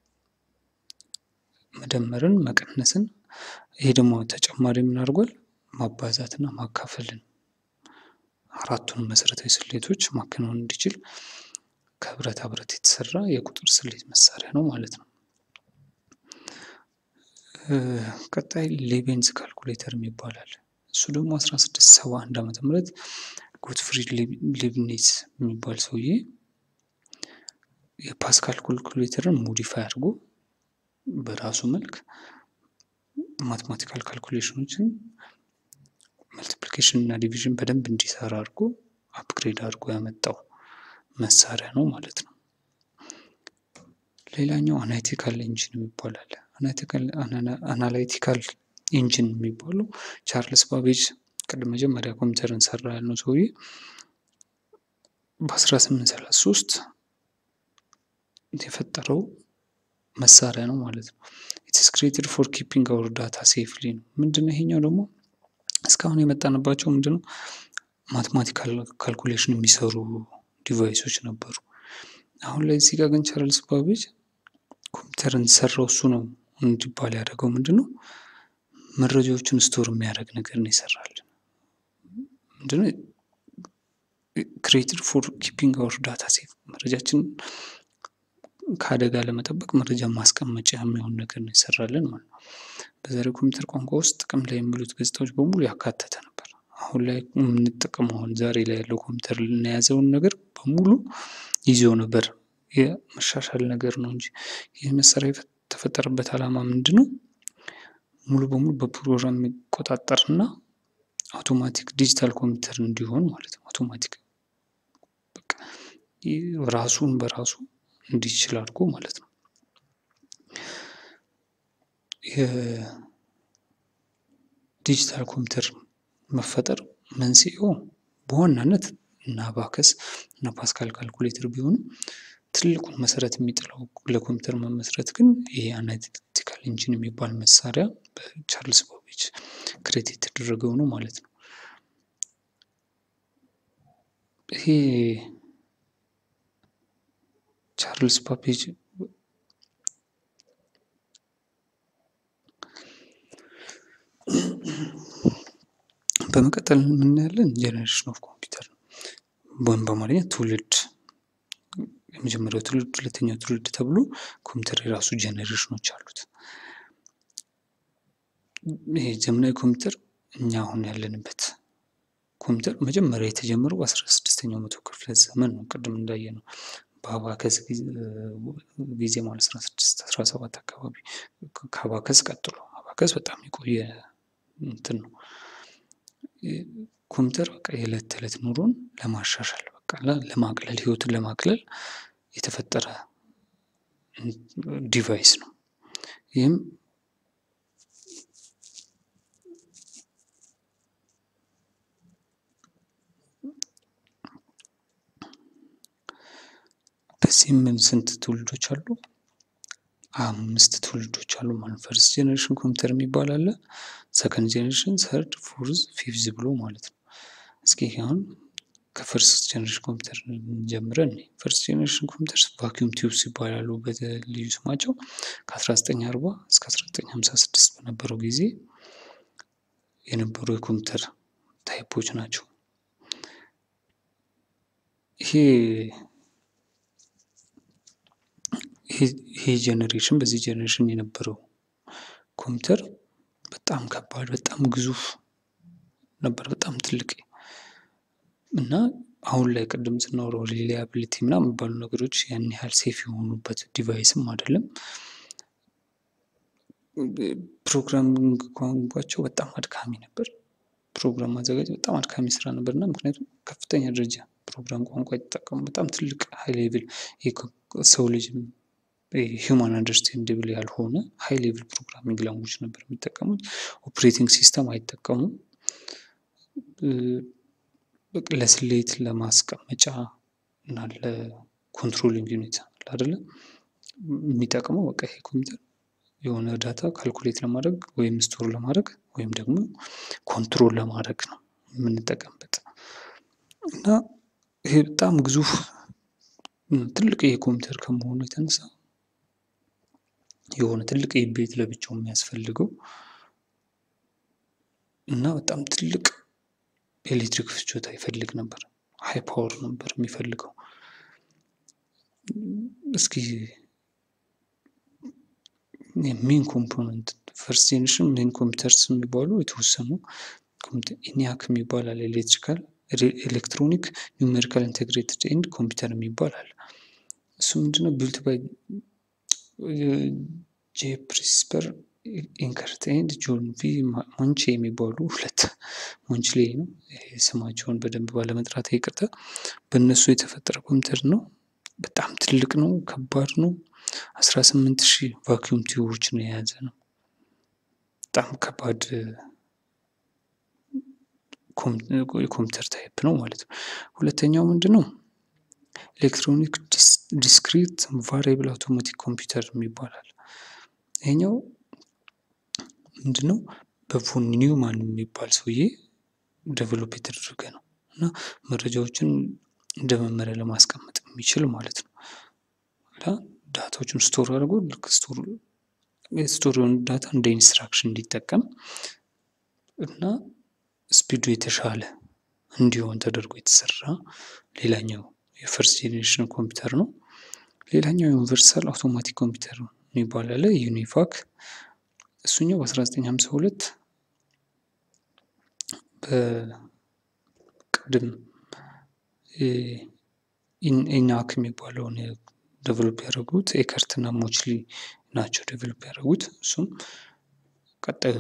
መደመርን፣ መቀነስን ይሄ ደግሞ ተጨማሪ ምን አድርጓል? ማባዛትና ማካፈልን አራቱን መሰረታዊ ስሌቶች ማከናወን እንዲችል ከብረታ ብረት የተሰራ የቁጥር ስሌት መሳሪያ ነው ማለት ነው። ቀጣይ ሌቤንዝ ካልኩሌተር ይባላል። እሱ ደግሞ 1671 ዓመተ ምህረት ጎትፍሪድ ሌብኔዝ የሚባል ሰውዬ የፓስካል ካልኩሌተርን ሞዲፋይ አድርጎ በራሱ መልክ ማትማቲካል ካልኩሌሽኖችን መልቲፕሊኬሽን እና ዲቪዥን በደንብ እንዲሰራ አድርጎ አፕግሬድ አድርጎ ያመጣው መሳሪያ ነው ማለት ነው። ሌላኛው አናሊቲካል ኢንጂን ይባላል። አናላይቲካል ኢንጂን የሚባለው ቻርልስ ባቤጅ ቅድም መጀመሪያ ኮምፒውተርን ሰራ ያልነው ሰውዬ በ1833 የፈጠረው መሳሪያ ነው ማለት ነው። ኢትስ ክሬትድ ፎር ኪፒንግ አወር ዳታ ሴፍሊ ነው። ምንድነው ይሄኛው ደግሞ እስካሁን የመጣንባቸው ምንድነው ማቴማቲካል ካልኩሌሽን የሚሰሩ ዲቫይሶች ነበሩ። አሁን ላይ እዚህ ጋር ግን ቻርልስ ባቤጅ ኮምፒውተርን ሰራው እሱ ነው እንዲባል ያደረገው ምንድን ነው መረጃዎችን ስቶር የሚያደርግ ነገር ነው ይሰራልን። ምንድነው ክሬትድ ፎር ኪፒንግ አወር ዳታ ሴፍ መረጃችን ከአደጋ ለመጠበቅ መረጃ ማስቀመጫ የሚሆን ነገር ነው ይሰራልን ማለት ነው። በዛሬው ኮምፒውተር ቋንቋ ውስጥ ጥቅም ላይ የሚውሉት ገጽታዎች በሙሉ ያካተተ ነበር። አሁን ላይ የምንጠቀመው አሁን ዛሬ ላይ ያለው ኮምፒውተር ልናያዘውን ነገር በሙሉ ይዞ ነበር። የመሻሻል ነገር ነው እንጂ ይህ መሳሪያ የተፈጠረበት ዓላማ ምንድን ነው? ሙሉ በሙሉ በፕሮግራም የሚቆጣጠር እና አውቶማቲክ ዲጂታል ኮምፒውተር እንዲሆን ማለት ነው። አውቶማቲክ በቃ ራሱን በራሱ እንዲችል አድርጎ ማለት ነው። የዲጂታል ኮምፒውተር መፈጠር መንስኤው በዋናነት እና አባከስ እና ፓስካል ካልኩሌተር ቢሆንም ትልቁን መሰረት የሚጥለው ለኮምፒውተር መመስረት ግን ይሄ አናሊቲካል ኢንጂን የሚባል መሳሪያ በቻርልስ ባቤጅ ክሬት የተደረገው ነው ማለት ነው። ይሄ ቻርልስ ባቤጅ በመቀጠል የምናያለን ጄኔሬሽን ኦፍ ኮምፒውተር ነው። ወይም በአማርኛ ትውልድ የመጀመሪያው ትውልድ፣ ሁለተኛው ትውልድ ተብሎ ኮምፒውተር የራሱ ጄኔሬሽኖች አሉት። ይሄ ዘመናዊ ኮምፒውተር እኛ አሁን ያለንበት ኮምፒውተር መጀመሪያ የተጀመረው በአስራ ስድስተኛው መቶ ክፍለ ዘመን ነው። ቅድም እንዳየ ነው በአባከስ ጊዜ ማለት አስራ ስድስት አስራ ሰባት አካባቢ ከአባከስ ቀጥሎ አባከስ በጣም የቆየ እንትን ነው። ኮምፒውተር በቃ የዕለት ተዕለት ኑሮን ለማሻሻል በቃ ለማቅለል ህይወትን ለማቅለል የተፈጠረ ዲቫይስ ነው። ይህም በዚህም ስንት ትውልዶች አሉ? አምስት ትውልዶች አሉ ማለት ፈርስት ጄኔሬሽን ኮምፒውተር የሚባል አለ። ሰከንድ ጄኔሬሽን፣ ሰርድ፣ ፎርዝ፣ ፊፍዝ ብሎ ማለት ነው። እስኪ አሁን ከፈርስት ጄኔሬሽን ኮምፒውተር ጀምረን ፈርስት ጄኔሬሽን ኮምፒውተር ቫኪዩም ቲዩብስ ይባላሉ በልዩ ስማቸው ከ1940 እስከ 1956 በነበረው ጊዜ የነበሩ የኮምፒውተር ታይፖች ናቸው። ይሄ ይሄ ጄኔሬሽን በዚህ ጄኔሬሽን የነበረው ኮምፒውተር በጣም ከባድ በጣም ግዙፍ ነበር በጣም ትልቅ እና አሁን ላይ ቅድም ስናወራው ሪላያቢሊቲ ምናምን የሚባሉ ነገሮች ያን ያህል ሴፍ የሆኑበት ዲቫይስም አይደለም። ፕሮግራሚንግ ቋንቋቸው በጣም አድካሚ ነበር። ፕሮግራም ማዘጋጀት በጣም አድካሚ ስራ ነበር እና ምክንያቱም ከፍተኛ ደረጃ ፕሮግራም ቋንቋ የተጠቀሙ በጣም ትልቅ ሀይ ሌቭል ሰው ልጅ ሂውማን አንደርስታንድብል ያልሆነ ሀይ ሌቭል ፕሮግራሚንግ ላንጉጅ ነበር የሚጠቀሙት። ኦፕሬቲንግ ሲስተም አይጠቀሙም። ለስሌት ለማስቀመጫ እና ለኮንትሮሊንግ ዩኒት አይደለ የሚጠቅመው በቃ ይሄ ኮምፒውተር የሆነ ዳታ ካልኩሌት ለማድረግ ወይም ስቶር ለማድረግ ወይም ደግሞ ኮንትሮል ለማድረግ ነው የምንጠቀምበት እና ይሄ በጣም ግዙፍ ትልቅ የኮምፒውተር ከመሆኑ የተነሳ የሆነ ትልቅ ቤት ለብቻው የሚያስፈልገው እና በጣም ትልቅ ኤሌክትሪክ ፍጆታ ይፈልግ ነበር። ሀይ ፓወር ነበር የሚፈልገው። እስኪ ሜን ኮምፖነንት ፈርስት ጄኔሬሽን ሜን ኮምፒውተርስ የሚባሉ የተወሰኑ ኢኒያክ የሚባል አለ። ኤሌክትሪካል ኤሌክትሮኒክ ኒውሜሪካል ኢንቴግሬትድ ኤንድ ኮምፒውተር የሚባል አለ። እሱ ምንድነው ቢልት ባይ ጄ ፕሪስፐር ኢንከርት ኤንድ ጆን ቪ ሞንቼ የሚባሉ ሁለት ሞንችሌ ነው ስማቸውን በደንብ ባለመጥራት ይቅርታ። በእነሱ የተፈጠረ ኮምፒውተር ነው። በጣም ትልቅ ነው፣ ከባድ ነው። አስራ ስምንት ሺህ ቫኪዩም ቲዩቦችን የያዘ ነው። በጣም ከባድ የኮምፒውተር ታይፕ ነው ማለት ነው። ሁለተኛው ምንድን ነው? ኤሌክትሮኒክ ዲስክሪት ቫሪብል አውቶማቲክ ኮምፒውተር ይባላል። ይሄኛው ምንድን ነው? በፎን ኒውማን የሚባል ሰውዬ ዴቨሎፕ የተደረገ ነው እና መረጃዎችን እንደ መመሪያ ለማስቀመጥ የሚችል ማለት ነው እና ዳታዎችን ስቶር አድርጎ ልክ ስቶር ስቶር የሆኑ ዳታ እንደ ኢንስትራክሽን እንዲጠቀም እና ስፒዱ የተሻለ እንዲሆን ተደርጎ የተሰራ ሌላኛው የፈርስት ጄኔሬሽን ኮምፒውተር ነው። ሌላኛው ዩኒቨርሳል አውቶማቲክ ኮምፒውተር የሚባል አለ ዩኒፋክ። እሱኛው በ1952 በቅድም ኢናክ የሚባለውን ዴቨሎፕ ያደረጉት ኤከርት እና ሞችሊ ናቸው ዴቨሎፕ ያደረጉት። እሱም ቀጣዩ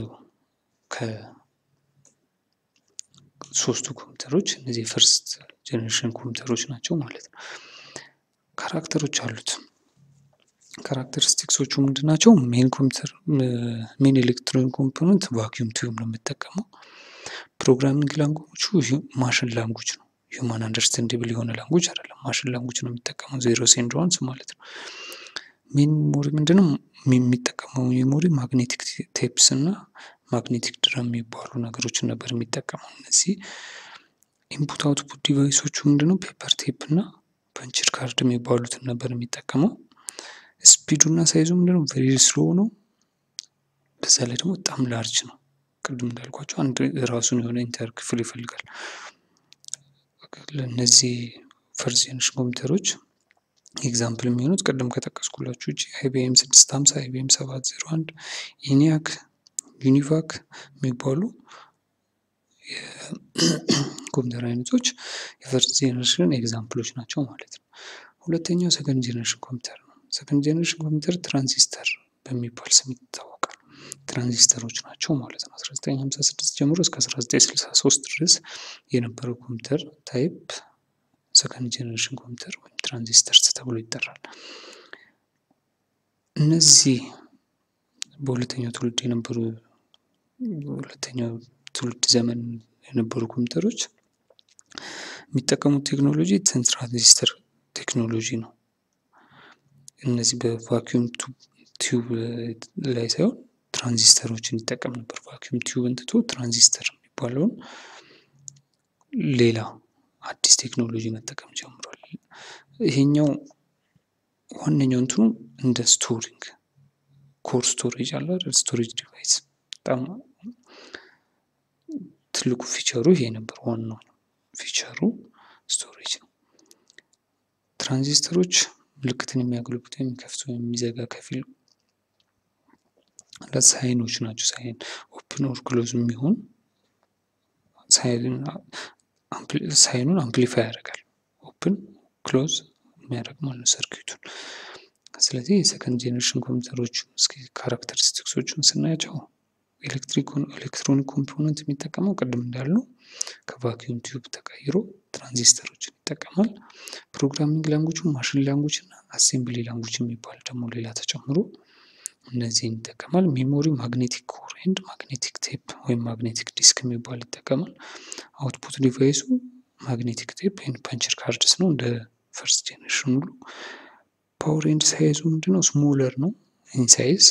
ከሶስቱ ኮምፒውተሮች እነዚህ የፈርስት ጄኔሬሽን ኮምፒውተሮች ናቸው ማለት ነው። ካራክተሮች አሉት። ካራክተሪስቲክሶቹ ምንድን ናቸው? ሜን ኮምፒውተር ሜን ኤሌክትሮኒክ ኮምፖነንት ቫኪዩም ቲዩብ ነው የምጠቀመው። ፕሮግራሚንግ ላንጉጆቹ ማሽን ላንጉጅ ነው። ሂውማን አንደርስታንድብል የሆነ ላንጉጅ አይደለም። ማሽን ላንጉጅ ነው የሚጠቀመው ዜሮ ኤንድ ዋንስ ማለት ነው። ሜን ሜሞሪ ምንድነው የሚጠቀመው? ሜሞሪ ማግኔቲክ ቴፕስ እና ማግኔቲክ ድረም የሚባሉ ነገሮችን ነበር የሚጠቀመው። እነዚህ ኢንፑት አውትፑት ዲቫይሶቹ ምንድነው? ፔፐር ቴፕ እና ፐንችድ ካርድ የሚባሉትን ነበር የሚጠቀመው። ስፒዱ እና ሳይዙ ምንድነው? ቬሪ ስሎ ነው። በዛ ላይ ደግሞ በጣም ላርጅ ነው። ቅድም እንዳልኳቸው አንድ ራሱን የሆነ ኢንተር ክፍል ይፈልጋል። ለእነዚህ ፈርስት ጄኔሬሽን ኮምፒውተሮች ኤግዛምፕል የሚሆኑት ቅድም ከጠቀስኩላችሁ ውጭ አይቢኤም ስድስት ሀምሳ አይቢኤም ሰባት ዜሮ አንድ ኢኒያክ ዩኒቫክ የሚባሉ የኮምፒውተር አይነቶች የፈርስት ጄኔሬሽን ኤግዛምፕሎች ናቸው ማለት ነው። ሁለተኛው ሰከንድ ጄኔሬሽን ኮምፒውተር ነው። ሰከንድ ጄኔሬሽን ኮምፒውተር ትራንዚስተር በሚባል ስም ይታወቃል። ትራንዚስተሮች ናቸው ማለት ነው። 1956 ጀምሮ እስከ 1963 ድረስ የነበረው ኮምፒውተር ታይፕ ሰከንድ ጄኔሬሽን ኮምፒውተር ወይም ትራንዚስተርስ ተብሎ ይጠራል። እነዚህ በሁለተኛው ትውልድ የነበሩ በሁለተኛው ትውልድ ዘመን የነበሩ ኮምፒውተሮች የሚጠቀሙት ቴክኖሎጂ ትራንዚስተር ቴክኖሎጂ ነው። እነዚህ በቫኪዩም ቲዩብ ላይ ሳይሆን ትራንዚስተሮችን ይጠቀም ነበር። ቫኪዩም ቲዩብን ትቶ ትራንዚስተር የሚባለውን ሌላ አዲስ ቴክኖሎጂ መጠቀም ጀምሯል። ይሄኛው ዋነኛው እንትኑ እንደ ስቶሪንግ ኮር ስቶሬጅ አለ አይደል? ስቶሬጅ ዲቫይስ በጣም ትልቁ ፊቸሩ ይሄ ነበር። ዋናው ፊቸሩ ስቶሬጅ ነው። ትራንዚስተሮች ምልክትን የሚያገለግሉት የሚከፍት ወይም የሚዘጋ ከፊል ሳይኖች ናቸው። ሳይን ኦፕን ኦር ክሎዝ የሚሆን ሳይኑን አምፕሊፋይ ያደርጋል። ኦፕን ክሎዝ የሚያደርግ ማለት ነው ሰርኪቱን። ስለዚህ የሰከንድ ጄኔሬሽን ኮምፒውተሮች እስኪ ካራክተሪስቲክሶቹን ስናያቸው ኤሌክትሮኒክ ኮምፖነንት የሚጠቀመው ቅድም እንዳልነው ከቫኪዩም ቲዩብ ተቀይሮ ትራንዚስተሮችን ይጠቀማል። ፕሮግራሚንግ ላንጉጅ ማሽን ላንጉጅ እና አሴምብሊ ላንጉጅ የሚባል ደግሞ ሌላ ተጨምሮ እነዚህን ይጠቀማል። ሜሞሪ ማግኔቲክ ኮር ኤንድ ማግኔቲክ ቴፕ ወይም ማግኔቲክ ዲስክ የሚባል ይጠቀማል። አውትፑት ዲቫይሱ ማግኔቲክ ቴፕ ኤንድ ፐንቸር ካርድስ ነው እንደ ፈርስት ጄኔሬሽን ሁሉ። ፓወር ኤንድ ሳይዙ ምንድነው? ስሞለር ነው ኢን ሳይዝ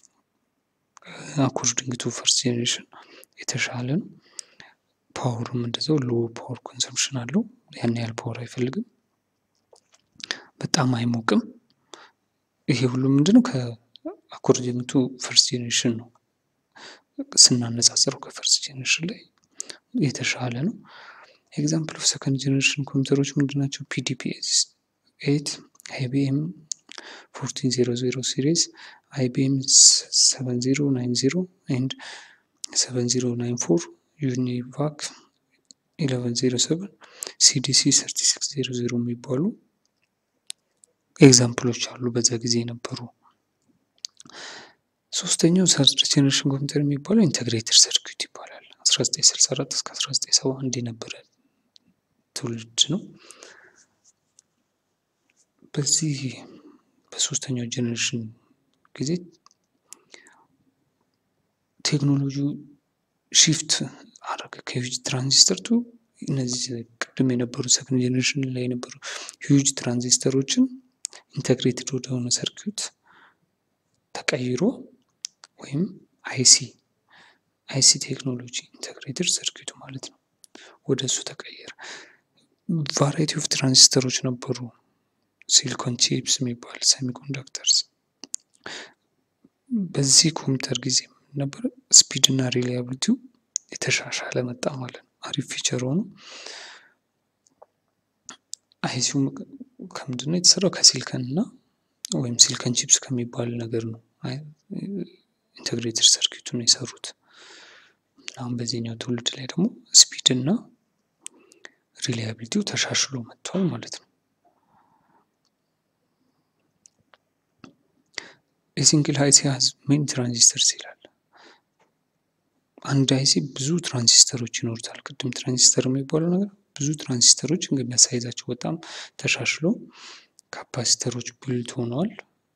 አኮርዲንግ ቱ ፈርስት ጄኔሬሽን የተሻለ ነው። ፓወርም እንደዛው ሎ ፓወር ኮንሰምፕሽን አለው። ያን ያህል ፓወር አይፈልግም። በጣም አይሞቅም። ይሄ ሁሉ ምንድነው ከአኮርዲንግ ቱ ፈርስት ጄኔሬሽን ነው ስናነጻጽረው ከፈርስት ጄኔሬሽን ላይ የተሻለ ነው። ኤግዛምፕል ኦፍ ሰከንድ ጄኔሬሽን ኮምፒውተሮች ምንድን ናቸው? ፒዲፒ ኤት አይቢኤም ፎርቲን ዜሮ ዜሮ ሲሪዝ አይቢኤም ሰቨን ዜሮ ናይን ዜሮ ኤንድ ሰቨን ዜሮ ናይን ፎር ዩኒቫክ ኢለቨን ዜሮ ሰቨን ሲዲሲ ሰርቲ ሲክስ ዜሮ ዜሮ የሚባሉ ኤግዛምፕሎች አሉ በዛ ጊዜ የነበሩ። ሶስተኛው ሰርድ ጄኔሬሽን ኮምፒውተር የሚባለው ኢንተግሬትድ ሰርኪዩት ይባላል። 1964 እስከ 1971 የነበረ ትውልድ ነው። በዚህ በሶስተኛው ጄኔሬሽን ጊዜ ቴክኖሎጂው ሺፍት አደረገ ከሂውጅ ትራንዚስተር ቱ እነዚህ ቅድም የነበሩ ሰከንድ ጄኔሬሽን ላይ የነበሩ ሂውጅ ትራንዚስተሮችን ኢንተግሬትድ ወደሆነ ሰርኪዩት ተቀይሮ ወይም አይሲ አይሲ ቴክኖሎጂ ኢንተግሬትድ ሰርኪዩት ማለት ነው። ወደ እሱ ተቀየረ። ቫራይቲ ኦፍ ትራንዚስተሮች ነበሩ። ሲሊኮን ቺፕስ የሚባል ሰሚኮንዳክተርስ። በዚህ ኮምፒውተር ጊዜ ነበረ ስፒድ እና ሪላያብሊቲው የተሻሻለ መጣ ማለት ነው። አሪፍ ፊቸር ሆኖ አይሲው ከምንድን ነው የተሰራው? ከሲልከን እና ወይም ሲልከን ቺፕስ ከሚባል ነገር ነው ኢንተግሬትድ ሰርኪቱን የሰሩት። አሁን በዚህኛው ትውልድ ላይ ደግሞ ስፒድ እና ሪላያብሊቲው ተሻሽሎ መጥቷል ማለት ነው። የሲንግል አይሲ ሀዝ ሜኒ ትራንዚስተርስ ይላል። አንድ አይሲ ብዙ ትራንዚስተሮች ይኖሩታል። ቅድም ትራንዚስተር የሚባለው ነገር ብዙ ትራንዚስተሮች እንግዲህ በሳይዛቸው በጣም ተሻሽሎ ካፓሲተሮች ቢልት ሆነዋል።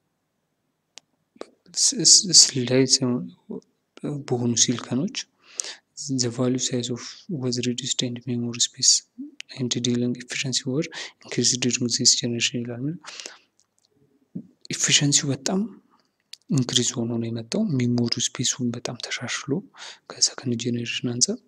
ላይ በሆኑ ሲልከኖች ዘ ቫሊዩ ሳይዝ ኦፍ ወዝ ሪዲስድ ኤንድ ሜሞሪ ስፔስ ኤንድ ዲሊንግ ኤፊሽንሲ ወር ኢንክሪዝ ዱሪንግ ዚስ ጀኔሬሽን ይላል። ኤፊሽንሲው በጣም ኢንክሪዝ ሆኖ ነው የመጣው። ሜሞሪ ስፔሱን በጣም ተሻሽሎ ከሰከንድ ጄኔሬሽን አንጻር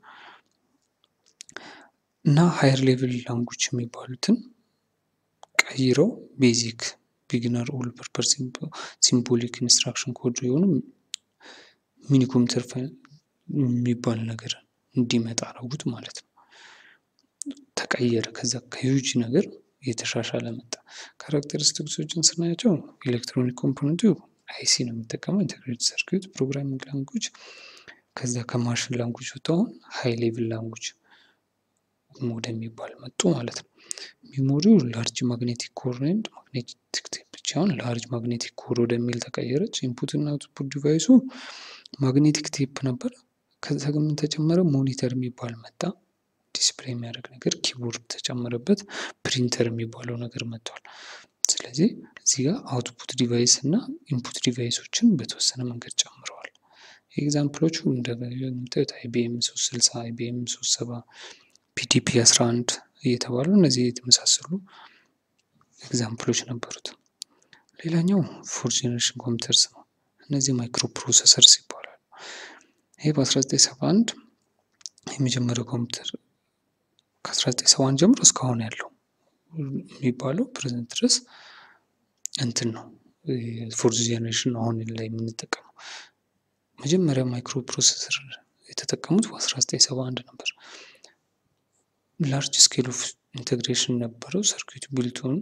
እና ሃየር ሌቭል ላንጉጅ የሚባሉትን ቀይረው ቤዚክ ቢግነር ኦል ፐርፐስ ሲምቦሊክ ኢንስትራክሽን ኮድ የሆኑ ሚኒ ኮምፒውተር የሚባል ነገር እንዲመጣ አረጉት ማለት ነው። ተቀየረ። ከዛ ከዩጅ ነገር የተሻሻለ መጣ። ካራክተሪስቲክሶችን ስናያቸው ኤሌክትሮኒክ ኮምፖነንቱ አይሲ ነው የሚጠቀመው ኢንተግሬትድ ሰርኪዩት ፕሮግራሚንግ ላንጉጅ። ከዛ ከማሽን ላንጉጅ ወጥተውን ሃይ ሌቭል ላንጉጅ ወደሚባል መጡ ማለት ነው። ሜሞሪው ላርጅ ማግኔቲክ ኮር ኤንድ ማግኔቲክ ቴፕ ብቻውን ላርጅ ማግኔቲክ ኮር ወደሚል ተቀየረች። ኢንፑት እና አውትፑት ዲቫይሱ ማግኔቲክ ቴፕ ነበር። ከዛ ግን ተጨመረ ሞኒተር የሚባል መጣ። ዲስፕሌይ የሚያደርግ ነገር ኪቦርድ ተጨመረበት። ፕሪንተር የሚባለው ነገር መጥቷል። ስለዚህ እዚህ ጋር አውትፑት ዲቫይስ እና ኢንፑት ዲቫይሶችን በተወሰነ መንገድ ጨምረዋል። ኤግዛምፕሎቹ እንደምታዩት አይቢኤም ሶስት ስልሳ አይቢኤም ሶስት ሰባ ፒዲፒ አስራ አንድ እየተባሉ እነዚህ የተመሳሰሉ ኤግዛምፕሎች ነበሩት። ሌላኛው ፎርት ጄኔሬሽን ኮምፒውተርስ ነው። እነዚህ ማይክሮ ፕሮሰሰርስ ይባላሉ። ይሄ በ1971 የመጀመሪያው ኮምፒውተር ከ1971 ጀምሮ እስካሁን ያለው የሚባለው ፕሬዘንት ድረስ እንትን ነው ፎርት ጄኔሬሽን አሁን ላይ የምንጠቀመው። መጀመሪያ ማይክሮ ፕሮሰሰር የተጠቀሙት በ1971 ነበር። ላርጅ ስኬል ኦፍ ኢንቴግሬሽን ነበረው። ሰርኪዩት ቢልቱን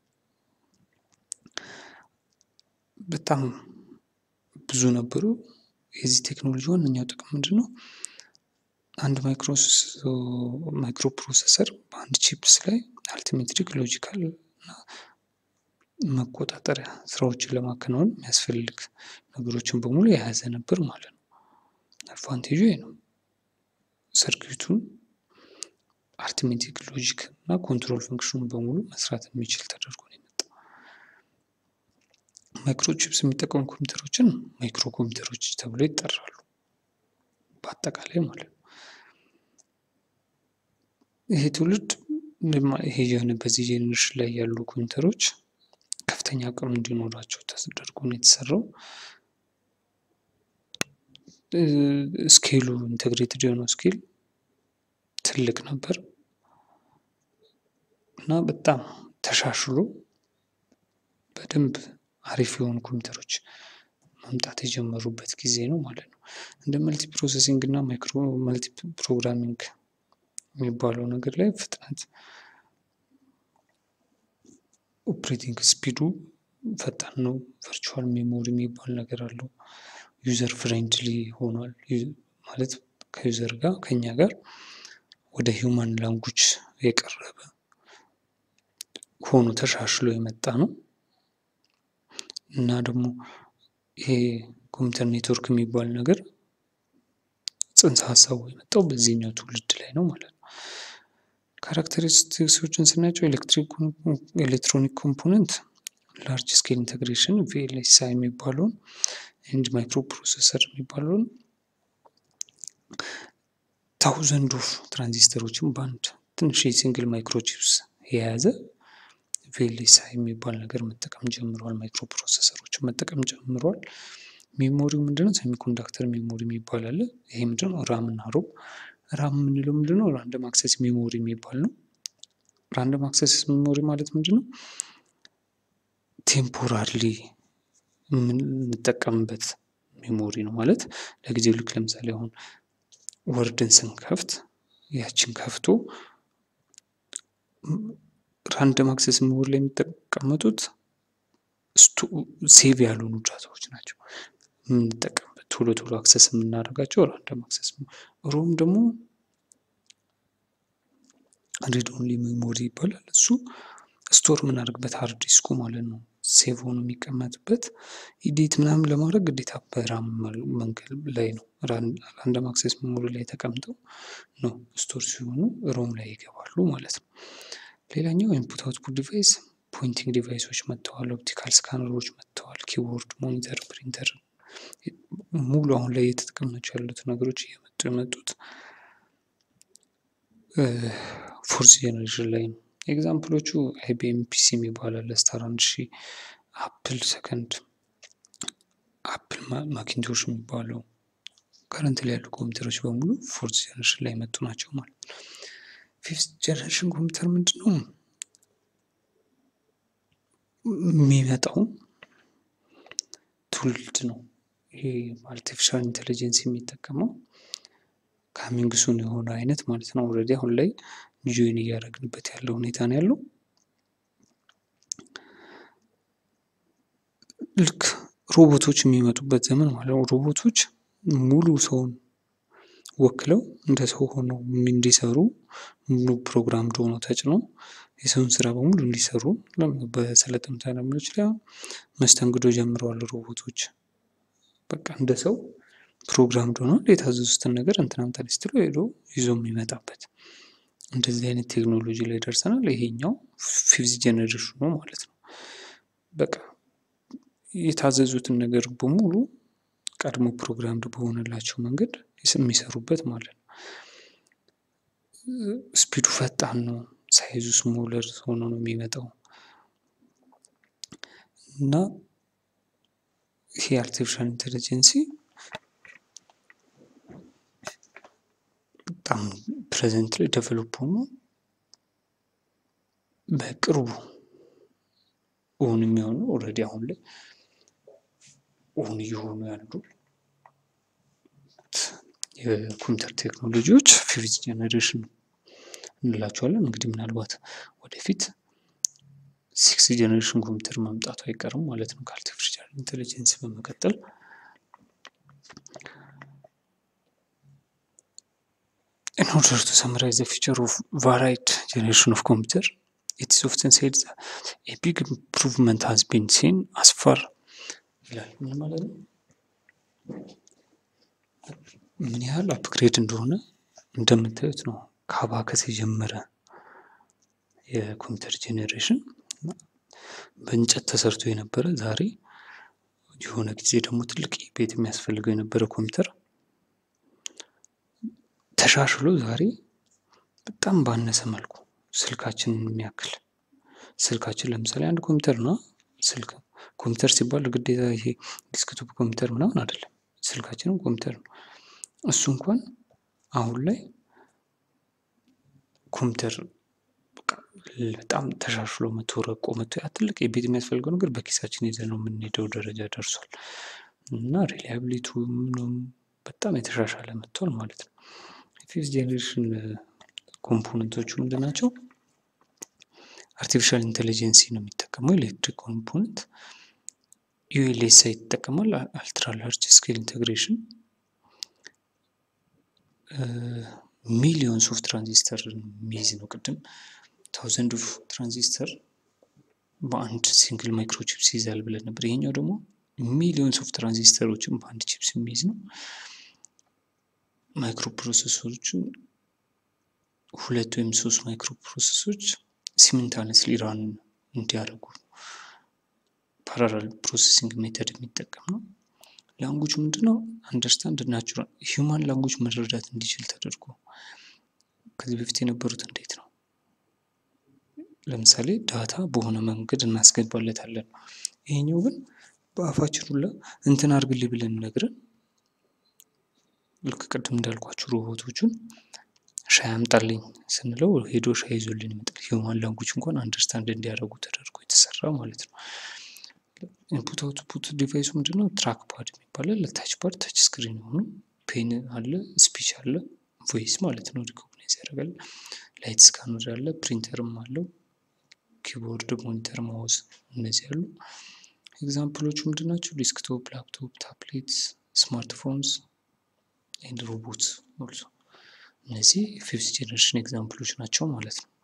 በጣም ብዙ ነበሩ። የዚህ ቴክኖሎጂ ዋነኛው ጥቅም ምንድን ነው? አንድ ማይክሮ ፕሮሰሰር በአንድ ቺፕስ ላይ አልቲሜትሪክ ሎጂካል እና መቆጣጠሪያ ስራዎችን ለማከናወን የሚያስፈልግ ነገሮችን በሙሉ የያዘ ነበር ማለት ነው። አድቫንቴጁ ይሄ ነው። ሰርኪቱን አርትሜቲክ ሎጂክ እና ኮንትሮል ፈንክሽኑን በሙሉ መስራት የሚችል ተደርጎ ነው የመጣው። ማይክሮ ቺፕስ የሚጠቀሙ ኮምፒውተሮችን ማይክሮ ኮምፒውተሮች ተብለው ይጠራሉ። በአጠቃላይ ማለት ነው። ይሄ ትውልድ ይሄ የሆነ በዚህ ጄኔሬሽን ላይ ያሉ ኮምፒውተሮች ከፍተኛ አቅም እንዲኖራቸው ተደርጎ ነው የተሰራው። ስኬሉ ኢንተግሬትድ የሆነው ስኬል ትልቅ ነበር እና በጣም ተሻሽሎ በደንብ አሪፍ የሆኑ ኮምፒውተሮች መምጣት የጀመሩበት ጊዜ ነው ማለት ነው። እንደ መልቲ ፕሮሰሲንግ እና ማይክሮ መልቲ ፕሮግራሚንግ የሚባለው ነገር ላይ ፍጥነት ኦፕሬቲንግ ስፒዱ ፈጣን ነው። ቨርቹዋል ሜሞሪ የሚባል ነገር አለው። ዩዘር ፍሬንድሊ ሆኗል። ማለት ከዩዘር ጋር ከኛ ጋር ወደ ሂውማን ላንጉጅ የቀረበ ሆኖ ተሻሽሎ የመጣ ነው እና ደግሞ ይሄ ኮምፒውተር ኔትወርክ የሚባል ነገር ጽንሰ ሀሳቡ የመጣው በዚህኛው ትውልድ ላይ ነው ማለት ነው። ካራክተሪስቲክሶችን ስናያቸው ኤሌክትሮኒክ ኮምፖነንት ላርጅ ስኬል ኢንተግሬሽን ቪኤልኤስአይ የሚባለውን ኤንድ ማይክሮ ፕሮሰሰር የሚባለውን ታውዘንድ ኦፍ ትራንዚስተሮችን በአንድ ትንሽ የሲንግል ማይክሮቺፕስ የያዘ ቪኤልኤስአይ የሚባል ነገር መጠቀም ጀምረዋል። ማይክሮ ፕሮሰሰሮችን መጠቀም ጀምረዋል። ሜሞሪው ምንድነው? ሴሚኮንዳክተር ሜሞሪ የሚባል አለ። ይሄ ምንድነው? ራም እና ሮም ራም የምንለው ምንድነው? ራንደም አክሰስ ሜሞሪ የሚባል ነው። ራንደም አክሰስ ሜሞሪ ማለት ምንድነው? ቴምፖራሪ የምንጠቀምበት ሜሞሪ ነው ማለት ለጊዜው ልክ ለምሳሌ አሁን ወርድን ስንከፍት ያችን ከፍቶ ራንደም አክሰስ ሜሞሪ ላይ የሚጠቀመጡት ሴቭ ያልሆኑ ዳታዎች ናቸው የምንጠቀምበት ቶሎ ቶሎ አክሰስ የምናደርጋቸው ራንደም አክሰስ ሮም ደግሞ ሪድ ኦንሊ ሜሞሪ ይባላል። እሱ ስቶር የምናደርግበት ሃርድ ዲስኩ ማለት ነው። ሴቭ ሆኖ የሚቀመጥበት ኢዲት ምናምን ለማድረግ ግዴታ በራም መንገድ ላይ ነው። ራንደም አክሰስ ሜሞሪ ላይ ተቀምጠው ነው ስቶር ሲሆኑ ሮም ላይ ይገባሉ ማለት ነው። ሌላኛው ኢንፑት አውትፑት ዲቫይስ ፖይንቲንግ ዲቫይሶች መጥተዋል። ኦፕቲካል ስካነሮች መጥተዋል። ኪቦርድ፣ ሞኒተር፣ ፕሪንተር ሙሉ አሁን ላይ እየተጠቀምናቸው ያሉት ነገሮች እየመጡ የመጡት ፎርዝ ጄኔሬሽን ላይ ነው። ኤግዛምፕሎቹ አይቢኤም ፒሲ የሚባል አለ፣ ስታር አንድ ሺህ አፕል ሰከንድ አፕል ማኪንቶሽ የሚባለው ከረንት ላይ ያሉ ኮምፒውተሮች በሙሉ ፎርዝ ጄኔሬሽን ላይ የመጡ ናቸው ማለት ነው። ፊፍት ጄኔሬሽን ኮምፒውተር ምንድን ነው የሚመጣው ትውልድ ነው። ይሄ አርቲፊሻል ኢንቴሊጀንስ የሚጠቀመው ካሚንግ ሱን የሆነ አይነት ማለት ነው። ኦልሬዲ አሁን ላይ ጆይን እያደረግንበት ያለው ሁኔታ ነው ያለው። ልክ ሮቦቶች የሚመጡበት ዘመን ማለት ነው። ሮቦቶች ሙሉ ሰውን ወክለው እንደ ሰው ሆነው እንዲሰሩ ሙሉ ፕሮግራም ሆነው ተጭነው የሰውን ስራ በሙሉ እንዲሰሩ በሰለጠኑት ዓለሞች ላይ መስተንግዶ ጀምረዋል ሮቦቶች። በቃ እንደ ሰው ፕሮግራም ሆነው የታዘዙትን ነገር እንትና አምጣልኝ ስትለው ሄዶ ይዞ የሚመጣበት እንደዚህ አይነት ቴክኖሎጂ ላይ ደርሰናል። ይሄኛው ፊፍዝ ጄኔሬሽኑ ማለት ነው። በቃ የታዘዙትን ነገር በሙሉ ቀድሞ ፕሮግራምድ በሆነላቸው መንገድ የሚሰሩበት ማለት ነው። ስፒዱ ፈጣን ነው። ሳይዙ ስሞለር ሆኖ ነው የሚመጣው እና ይሄ አርቲፊሻል ኢንቴሊጀንሲ በጣም ፕሬዘንት ላይ ዴቨሎፕ ሆኖ በቅርቡ እውን የሚሆኑ ኦልሬዲ አሁን ላይ እውን እየሆኑ ያሉ የኮምፒውተር ቴክኖሎጂዎች ፊፍዝ ጄኔሬሽን እንላቸዋለን። እንግዲህ ምናልባት ወደፊት ሲክስ ጄኔሬሽን ኮምፒውተር መምጣቱ አይቀርም ማለት ነው ከአርቲፊሻል ኢንቴሊጀንስ በመቀጠል In order to summarize the feature of varied generation of computer, it is often said that a big improvement has been seen as far ይላል። ምን ማለት ነው? ምን ያህል አፕግሬድ እንደሆነ እንደምታዩት ነው። ከአባከስ የጀመረ የኮምፒውተር ጄኔሬሽን በእንጨት ተሰርቶ የነበረ ዛሬ የሆነ ጊዜ ደግሞ ትልቅ ቤት የሚያስፈልገው የነበረ ኮምፒውተር ተሻሽሎ ዛሬ በጣም ባነሰ መልኩ ስልካችንን የሚያክል ስልካችን ለምሳሌ አንድ ኮምፒውተር ነው። ስልክ ኮምፒውተር ሲባል ግዴታ ይሄ ዲስክቶፕ ኮምፒውተር ምናምን አይደለም። ስልካችንም ኮምፒውተር ነው። እሱ እንኳን አሁን ላይ ኮምፒውተር በጣም ተሻሽሎ መቶ ረቆ መቶ ያ ትልቅ የቤት የሚያስፈልገው ነገር በኪሳችን ይዘን ነው የምንሄደው ደረጃ ደርሷል እና ሪላያብሊቱ ምኑም በጣም የተሻሻለ መጥቷል ማለት ነው። ፊፍዝ ጄኔሬሽን ኮምፖነንቶቹ ምንድን ናቸው? አርቲፊሻል ኢንቴሊጀንሲ ነው የሚጠቀመው ኤሌክትሪክ ኮምፖነንት ዩኤልኤስአይ ይጠቀማል። አልትራ ላርጅ ስኬል ኢንቴግሬሽን ሚሊዮንስ ኦፍ ትራንዚስተር የሚይዝ ነው። ቅድም ታውዘንድ ኦፍ ትራንዚስተር በአንድ ሲንግል ማይክሮቺፕስ ይይዛል ብለን ነበር። ይሄኛው ደግሞ ሚሊዮንስ ኦፍ ትራንዚስተሮችን በአንድ ቺፕስ የሚይዝ ነው። ማይክሮ ፕሮሰሰሮችን ሁለት ወይም ሶስት ማይክሮ ፕሮሰሰሮች ሲሚንታነስሊ ራን እንዲያደርጉ ፓራላል ፕሮሰሲንግ ሜተድ የሚጠቀም ነው። ላንጉጅ ምንድነው? አንደርስታንድ ናቹራል ሂውማን ላንጉጅ መረዳት እንዲችል ተደርጎ ከዚህ በፊት የነበሩት እንዴት ነው? ለምሳሌ ዳታ በሆነ መንገድ እናስገባለታለን። ይሄኛው ግን በአፋችን ሁላ እንትን አድርግልኝ ብለን ነግረን ልክ ቅድም እንዳልኳችሁ ሮቦቶቹን ሻይ አምጣልኝ ስንለው ሄዶ ሻይ ይዞልን ይመጣል። ሂውማን ላንጉጅ እንኳን አንደርስታንድ እንዲያደርጉ ተደርጎ የተሰራ ማለት ነው። ኢንፑት አውትፑት ዲቫይሱ ምንድነው? ትራክ ፓድ የሚባላል ለታች ፓድ ታች ስክሪን የሆኑ ፔን አለ፣ ስፒች አለ፣ ቮይስ ማለት ነው ሪኮግናይዝ ያደርጋል። ላይት ስካነር አለ፣ ፕሪንተርም አለው፣ ኪቦርድ፣ ሞኒተር፣ ማውዝ እነዚህ አሉ። ኤግዛምፕሎቹ ምንድን ናቸው? ዲስክቶፕ፣ ላፕቶፕ፣ ታብሌት፣ ስማርትፎንስ ኤንድ ሮቦት ኦልሶ እነዚህ ፊፍዝ ጄኔሬሽን ኤግዛምፕሎች ናቸው ማለት ነው።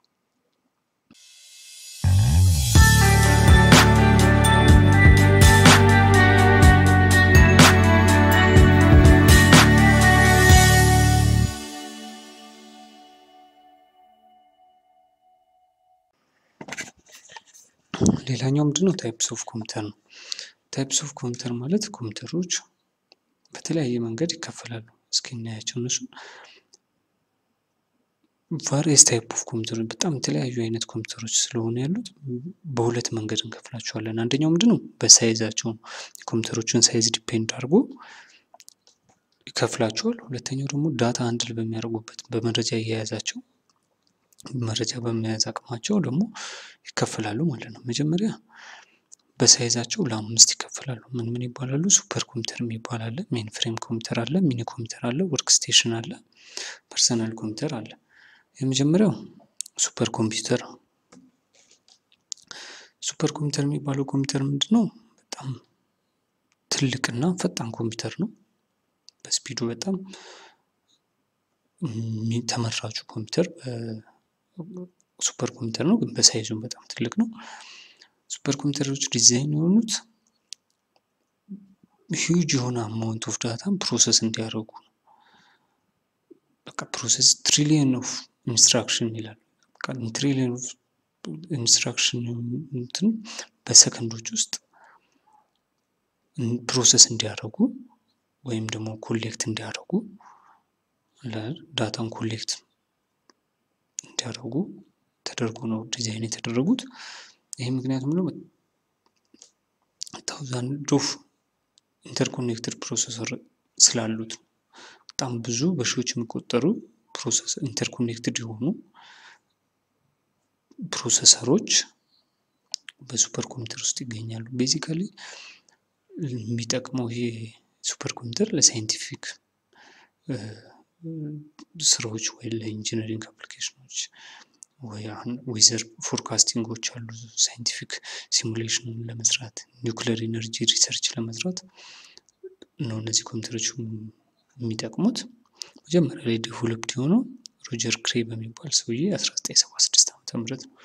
ሌላኛው ምንድነው? ታይፕስ ኦፍ ኮምፒውተር ነው። ታይፕስ ኦፍ ኮምፒውተር ማለት ኮምፒውተሮች በተለያየ መንገድ ይከፈላሉ። እስኪ እናያቸው እነሱን። ቫሪየስ ታይፕ ኦፍ ኮምፒውተሮች በጣም የተለያዩ አይነት ኮምፒውተሮች ስለሆኑ ያሉት በሁለት መንገድ እንከፍላቸዋለን። አንደኛው ምንድነው? በሳይዛቸው ነው። የኮምፒውተሮችን ሳይዝ ዲፔንድ አድርጎ ይከፍላቸዋል። ሁለተኛው ደግሞ ዳታ አንድል በሚያደርጉበት በመረጃ እየያዛቸው መረጃ በመያዝ አቅማቸው ደግሞ ይከፈላሉ ማለት ነው። መጀመሪያ በሳይዛቸው ለአምስት ይከፈላሉ። ምን ምን ይባላሉ? ሱፐር ኮምፒውተር የሚባል አለ፣ ሜን ፍሬም ኮምፒውተር አለ፣ ሚኒ ኮምፒውተር አለ፣ ወርክ ስቴሽን አለ፣ ፐርሰናል ኮምፒውተር አለ። የመጀመሪያው ሱፐር ኮምፒውተር ነው። ሱፐር ኮምፒውተር የሚባለው ኮምፒውተር ምንድን ነው? በጣም ትልቅና ፈጣን ኮምፒውተር ነው። በስፒዱ በጣም ተመራጩ ኮምፒውተር ሱፐር ኮምፒውተር ነው፣ ግን በሳይዙም በጣም ትልቅ ነው። ሱፐር ኮምፒውተሮች ዲዛይን የሆኑት ሂውጅ የሆነ አማውንት ኦፍ ዳታን ፕሮሰስ እንዲያደርጉ ነው። በቃ ፕሮሰስ ትሪሊየን ኦፍ ኢንስትራክሽን ይላል። ትሪሊየን ኦፍ ኢንስትራክሽን እንትን በሰከንዶች ውስጥ ፕሮሰስ እንዲያደርጉ ወይም ደግሞ ኮሌክት እንዲያደርጉ ዳታን ኮሌክት እንዲያደርጉ ተደርጎ ነው ዲዛይን የተደረጉት። ይህ ምክንያቱም ደግሞ ታውዛንድ ኦፍ ኢንተርኮኔክትድ ፕሮሰሰር ስላሉት ነው። በጣም ብዙ በሺዎች የሚቆጠሩ ፕሮሰስ ኢንተርኮኔክትድ የሆኑ ፕሮሰሰሮች በሱፐር ኮምፒውተር ውስጥ ይገኛሉ። ቤዚካሊ የሚጠቅመው ይሄ ሱፐር ኮምፒውተር ለሳይንቲፊክ ስራዎች ወይ ለኢንጂነሪንግ አፕሊኬሽኖች ወይ አሁን ዌዘር ፎርካስቲንጎች አሉ ሳይንቲፊክ ሲሙሌሽን ለመስራት ኒውክለር ኢነርጂ ሪሰርች ለመስራት ነው እነዚህ ኮምፒውተሮች የሚጠቅሙት። መጀመሪያ ላይ ዴቨሎፕድ የሆነው ሮጀር ክሬ በሚባል ሰውዬ 1976 ዓመተ ምህረት ነው።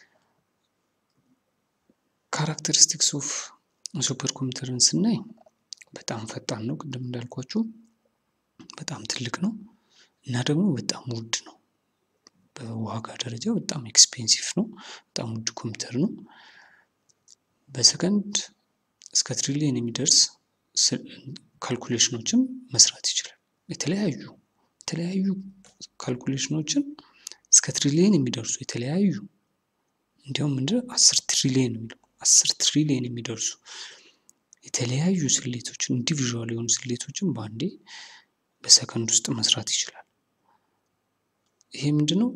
ካራክተሪስቲክስ ኦፍ ሱፐር ኮምፒውተርን ስናይ በጣም ፈጣን ነው፣ ቅድም እንዳልኳችሁ በጣም ትልቅ ነው እና ደግሞ በጣም ውድ ነው። በዋጋ ደረጃ በጣም ኤክስፔንሲቭ ነው። በጣም ውድ ኮምፒውተር ነው። በሰከንድ እስከ ትሪሊየን የሚደርስ ካልኩሌሽኖችን መስራት ይችላል። የተለያዩ የተለያዩ ካልኩሌሽኖችን እስከ ትሪሊየን የሚደርሱ የተለያዩ እንዲያውም ምንድነው አስር ትሪሊየን የሚለው አስር ትሪሊየን የሚደርሱ የተለያዩ ስሌቶችን ኢንዲቪዥዋል የሆኑ ስሌቶችን በአንዴ በሰከንድ ውስጥ መስራት ይችላል። ይሄ ምንድነው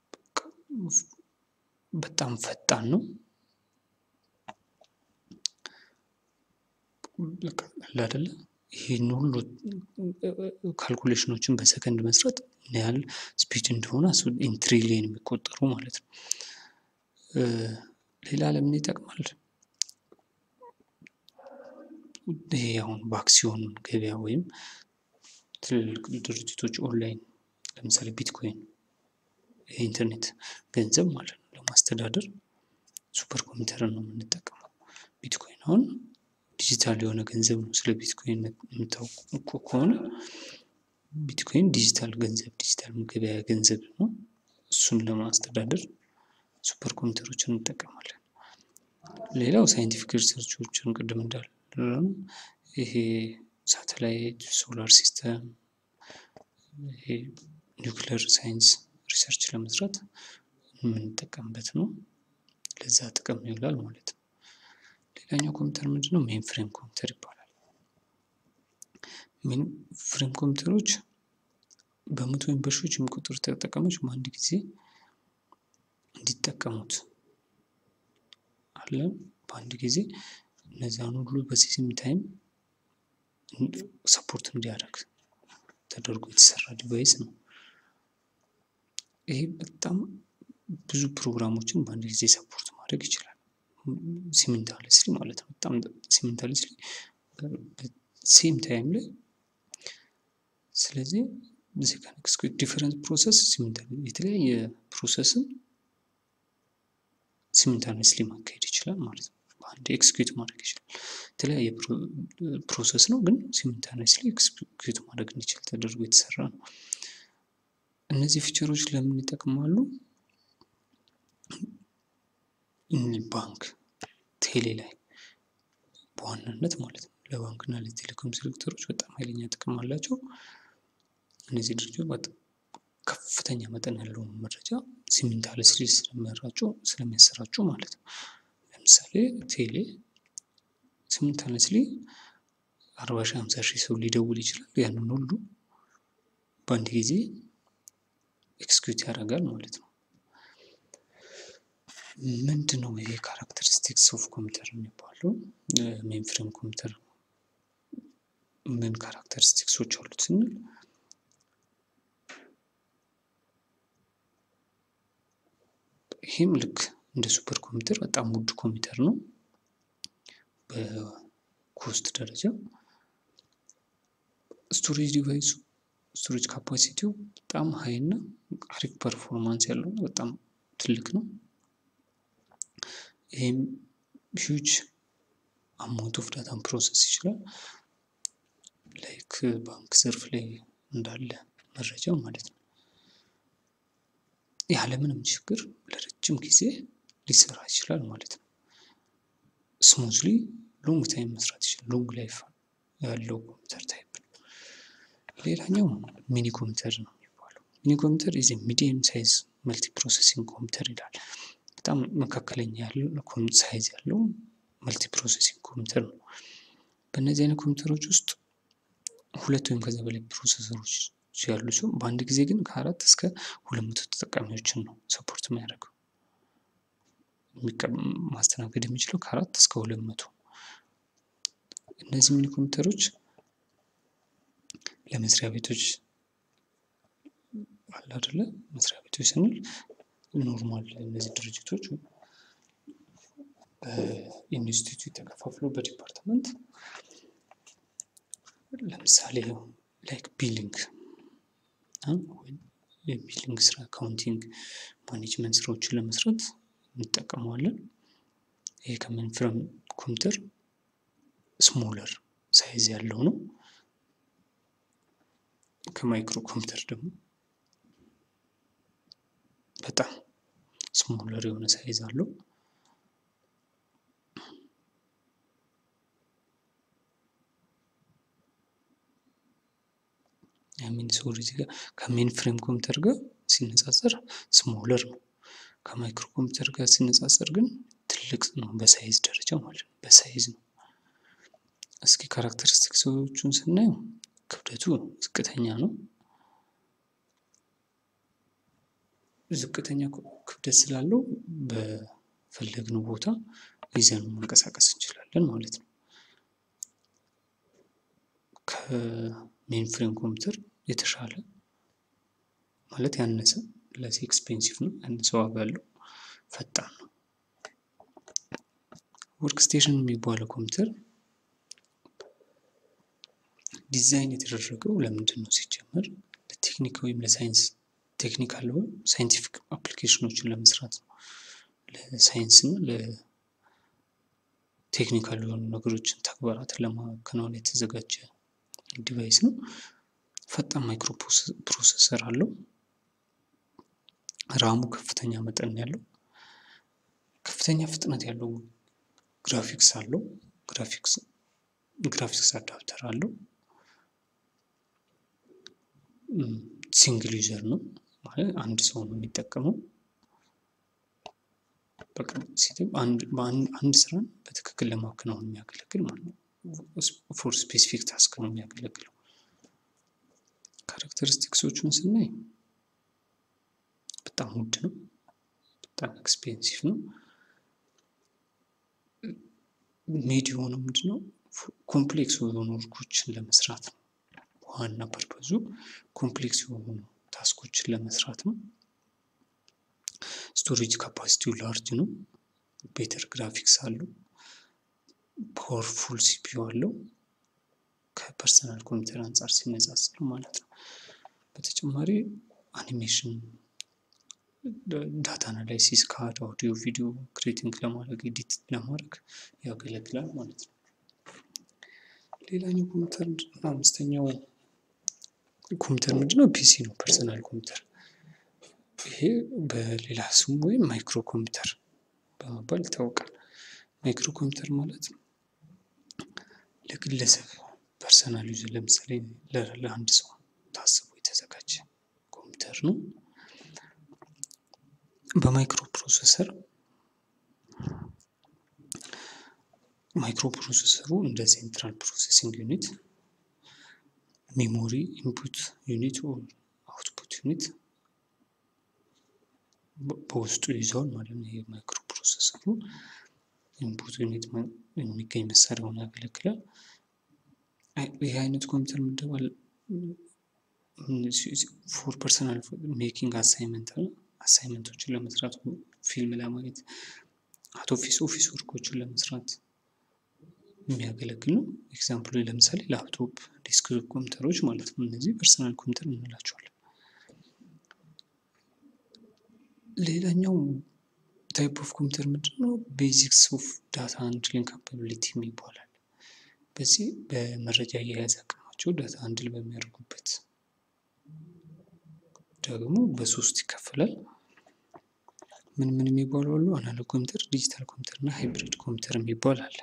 በጣም ፈጣን ነው። አይደለ ይህን ሁሉ ካልኩሌሽኖችን በሰከንድ መስራት ምን ያህል ስፒድ እንደሆነ ኢን ትሪሊየን የሚቆጠሩ ማለት ነው። ሌላ ለምን ይጠቅማል? ይሄ አሁን በአክሲዮን ገበያ ወይም ትልልቅ ድርጅቶች ኦንላይን ለምሳሌ ቢትኮይን የኢንተርኔት ገንዘብ ማለት ነው ለማስተዳደር ሱፐር ኮምፒውተርን ነው የምንጠቀመው። ቢትኮይን አሁን ዲጂታል የሆነ ገንዘብ ነው። ስለ ቢትኮይን የምታውቁ ከሆነ ቢትኮይን ዲጂታል ገንዘብ ዲጂታል ገበያ ገንዘብ ነው። እሱን ለማስተዳደር ሱፐር ኮምፒውተሮችን እንጠቀማለን። ሌላው ሳይንቲፊክ ሪሰርቾችን ቅድም እንዳለ ይሄ ሳተላይት፣ ሶላር ሲስተም፣ ይሄ ኒውክለር ሳይንስ ሪሰርች ለመስራት የምንጠቀምበት ነው። ለዛ ጥቅም ይውላል ማለት ነው። ሌላኛው ኮምፒውተር ምንድነው? ሜን ፍሬም ኮምፒውተር ይባላል። ሜን ፍሬም ኮምፒውተሮች በመቶ ወይም በሺዎች የሚቆጠሩ ተጠቃሚዎች በአንድ ጊዜ እንዲጠቀሙት አለ በአንድ ጊዜ እነዚያን ሁሉ በሲስተም ታይም ሰፖርት እንዲያደርግ ተደርጎ የተሰራ ዲቫይስ ነው። ይሄ በጣም ብዙ ፕሮግራሞችን በአንድ ጊዜ ሰፖርት ማድረግ ይችላል። ሲሚንታለስሊ ማለት ነው። በጣም ሲሚንታለስሊ ሴም ታይም ላይ ስለዚህ እዚህ ጋር ዲፈረንት ፕሮሰስ የተለያየ ፕሮሰስን ሲሚንታነስሊ ማካሄድ ይችላል ማለት ነው። በአንድ ኤክስኪዩት ማድረግ ይችላል። የተለያየ ፕሮሰስ ነው፣ ግን ሲሚንታነስሊ ኤክስኪዩት ማድረግ እንዲችል ተደርጎ የተሰራ ነው። እነዚህ ፊቸሮች ለምን ይጠቅማሉ? ባንክ፣ ቴሌ ላይ በዋናነት ማለት ነው። ለባንክ እና ለቴሌኮም ሴክተሮች በጣም ኃይለኛ ጥቅም አላቸው። እነዚህ ድርጅቶች ከፍተኛ መጠን ያለውን መረጃ ሲሚንታለስሊ ስለሚያራጩ ስለሚያሰራጩ ማለት ነው። ለምሳሌ ቴሌ ሲሚንታለስሊ አርባ ሺህ ሃምሳ ሺህ ሰው ሊደውል ይችላል። ያንን ሁሉ በአንድ ጊዜ ኤክስኪዩት ያደርጋል ማለት ነው። ምንድን ነው ይሄ ካራክተሪስቲክስ ኦፍ ኮምፒውተር የሚባለው? ሜን ፍሬም ኮምፒውተር ምን ካራክተሪስቲክሶች አሉት ስንል ይህም ልክ እንደ ሱፐር ኮምፒውተር በጣም ውድ ኮምፒውተር ነው በኮስት ደረጃ። ስቶሬጅ ዲቫይሱ ስቶሬጅ ካፓሲቲው በጣም ሀይ እና አሪፍ ፐርፎርማንስ ያለው ነው። በጣም ትልቅ ነው። ይህም ሂውጅ አማውንት ኦፍ ዳታን ፕሮሰስ ይችላል። ላይክ ባንክ ዘርፍ ላይ እንዳለ መረጃ ማለት ነው። ያለምንም ችግር ለረጅም ጊዜ ሊሰራ ይችላል ማለት ነው። ስሙዝሊ ሎንግ ታይም መስራት ይችላል። ሎንግ ላይፍ ያለው ኮምፒውተር ታይፕ ነው። ሌላኛው ሚኒ ኮምፒውተር ነው የሚባለው። ሚኒ ኮምፒውተር ኢዝ ሚዲየም ሳይዝ መልቲ ፕሮሰሲንግ ኮምፒውተር ይላል። በጣም መካከለኛ ያለው ሳይዝ ያለው መልቲ ፕሮሰሲንግ ኮምፒውተር ነው። በእነዚህ አይነት ኮምፒውተሮች ውስጥ ሁለት ወይም ከዚያ በላይ ፕሮሰሰሮች ያሉ ሲሆን በአንድ ጊዜ ግን ከአራት እስከ ሁለት መቶ ተጠቃሚዎችን ነው ሰፖርት የሚያደርገው። ማስተናገድ የሚችለው ከአራት እስከ ሁለት መቶ እነዚህ ሚኒ ኮምፒውተሮች ለመስሪያ ቤቶች አለ አይደለ? መስሪያ ቤቶች ስንል ኖርማል እነዚህ ድርጅቶች በኢንስቲትዩት ተከፋፍሎ በዲፓርትመንት ለምሳሌ ላይክ ቢሊንግ የቢሊንግ ስራ፣ አካውንቲንግ፣ ማኔጅመንት ስራዎችን ለመስራት እንጠቀመዋለን። ይሄ ከሜን ፍሬም ኮምፒውተር ስሞለር ሳይዝ ያለው ነው። ከማይክሮ ኮምፒውተር ደግሞ በጣም ስሞለር የሆነ ሳይዝ አለው። ሚን ሶሪ እዚህ ጋር ከሜን ፍሬም ኮምፒውተር ጋር ሲነጻጸር ስሞለር ነው። ከማይክሮ ኮምፒውተር ጋር ሲነጻጸር ግን ትልቅ ነው በሳይዝ ደረጃ ማለት ነው። በሳይዝ ነው። እስኪ ካራክተሪስቲክሶቹን ስናየው ክብደቱ ዝቅተኛ ነው። ዝቅተኛ ክብደት ስላለው በፈለግነው ቦታ ይዘን መንቀሳቀስ እንችላለን ማለት ነው። ከሜን ፍሬም ኮምፒውተር የተሻለ ማለት ያነሰ ለስ ኤክስፔንሲቭ ነው፣ ያነሰ ዋጋ አለው፣ ፈጣን ነው። ወርክ ስቴሽን የሚባለው ኮምፒውተር ዲዛይን የተደረገው ለምንድን ነው ሲጀመር? ለቴክኒክ ወይም ለሳይንስ ቴክኒካል ወይም ሳይንቲፊክ አፕሊኬሽኖችን ለመስራት ነው። ለሳይንስ እና ለቴክኒካል የሆኑ ነገሮችን ተግባራትን ለማከናወን የተዘጋጀ ዲቫይስ ነው። ፈጣን ማይክሮ ፕሮሰሰር አለው። ራሙ ከፍተኛ መጠን ያለው ከፍተኛ ፍጥነት ያለው ግራፊክስ አለው። ግራፊክስ ግራፊክስ አዳፕተር አለው። ሲንግል ዩዘር ነው ማለት አንድ ሰው ነው የሚጠቀመው። በቃ አንድ ስራን በትክክል ለማከናወን የሚያገለግል ማለት ነው። ፎር ስፔሲፊክ ታስክ ነው የሚያገለግለው። ካራክተሪስቲክሶቹን ስናይ በጣም ውድ ነው። በጣም ኤክስፔንሲቭ ነው። ሜድ የሆነው ምንድነው ኮምፕሌክስ የሆኑ ወርኮችን ለመስራት ነው። ዋና ፐርፐዙ ኮምፕሌክስ የሆኑ ታስኮችን ለመስራት ነው። ስቶሬጅ ካፓሲቲው ላርጅ ነው። ቤተር ግራፊክስ አለው። ፓወርፉል ሲፒዩ አለው። ከፐርሰናል ኮምፒውተር አንጻር ሲነጻጸር ማለት ነው። በተጨማሪ አኒሜሽን፣ ዳታ አናላይሲስ፣ ካድ፣ አውዲዮ፣ ቪዲዮ ክሬቲንግ ለማድረግ ኤዲት ለማድረግ ያገለግላል ማለት ነው። ሌላኛው ኮምፒውተር አምስተኛው ኮምፒውተር ምንድነው? ፒሲ ነው። ፐርሰናል ኮምፒውተር ይሄ በሌላ ስሙ ወይም ማይክሮ ኮምፒውተር በመባል ይታወቃል። ማይክሮ ኮምፒውተር ማለት ለግለሰብ ፐርሰናል ዩዝ ለምሳሌ ለአንድ ሰው ታስቦ የተዘጋጀ ኮምፒውተር ነው። በማይክሮ ፕሮሰሰር ማይክሮ ፕሮሰሰሩ እንደ ሴንትራል ፕሮሴሲንግ ዩኒት፣ ሜሞሪ ኢንፑት ዩኒት፣ አውትፑት ዩኒት በውስጡ ይዘዋል ማለት ነው። ይሄ ማይክሮ ፕሮሰሰሩ ኢንፑት ዩኒት የሚገኝ መሳሪያ ሆኖ ያገለግላል። ይህ አይነት ኮምፒውተር ምደባል ፎር ፐርሰናል ሜኪንግ አሳይመንት አሳይመንቶችን ለመስራት ፊልም ለማየት አት ኦፊስ ኦፊስ ወርኮችን ለመስራት የሚያገለግል ነው። ኤግዛምፕሉ ለምሳሌ ላፕቶፕ፣ ዴስክቶፕ ኮምፒውተሮች ማለት ነው። እነዚህ ፐርሰናል ኮምፒውተር እንላቸዋለን። ሌላኛው ታይፕ ኦፍ ኮምፒውተር ምንድን ነው? ቤዚክስ ኦፍ ዳታ ሃንድሊንግ ካፓቢሊቲ ይባላል። በዚህ በመረጃ አያያዝ አቅማቸው ዳታ ሃንድል በሚያደርጉበት ደግሞ በሶስት ይከፈላል። ምን ምን የሚባሉ አሉ? አናሎግ ኮምፒውተር፣ ዲጂታል ኮምፒውተር እና ሃይብሪድ ኮምፒውተር የሚባል አለ።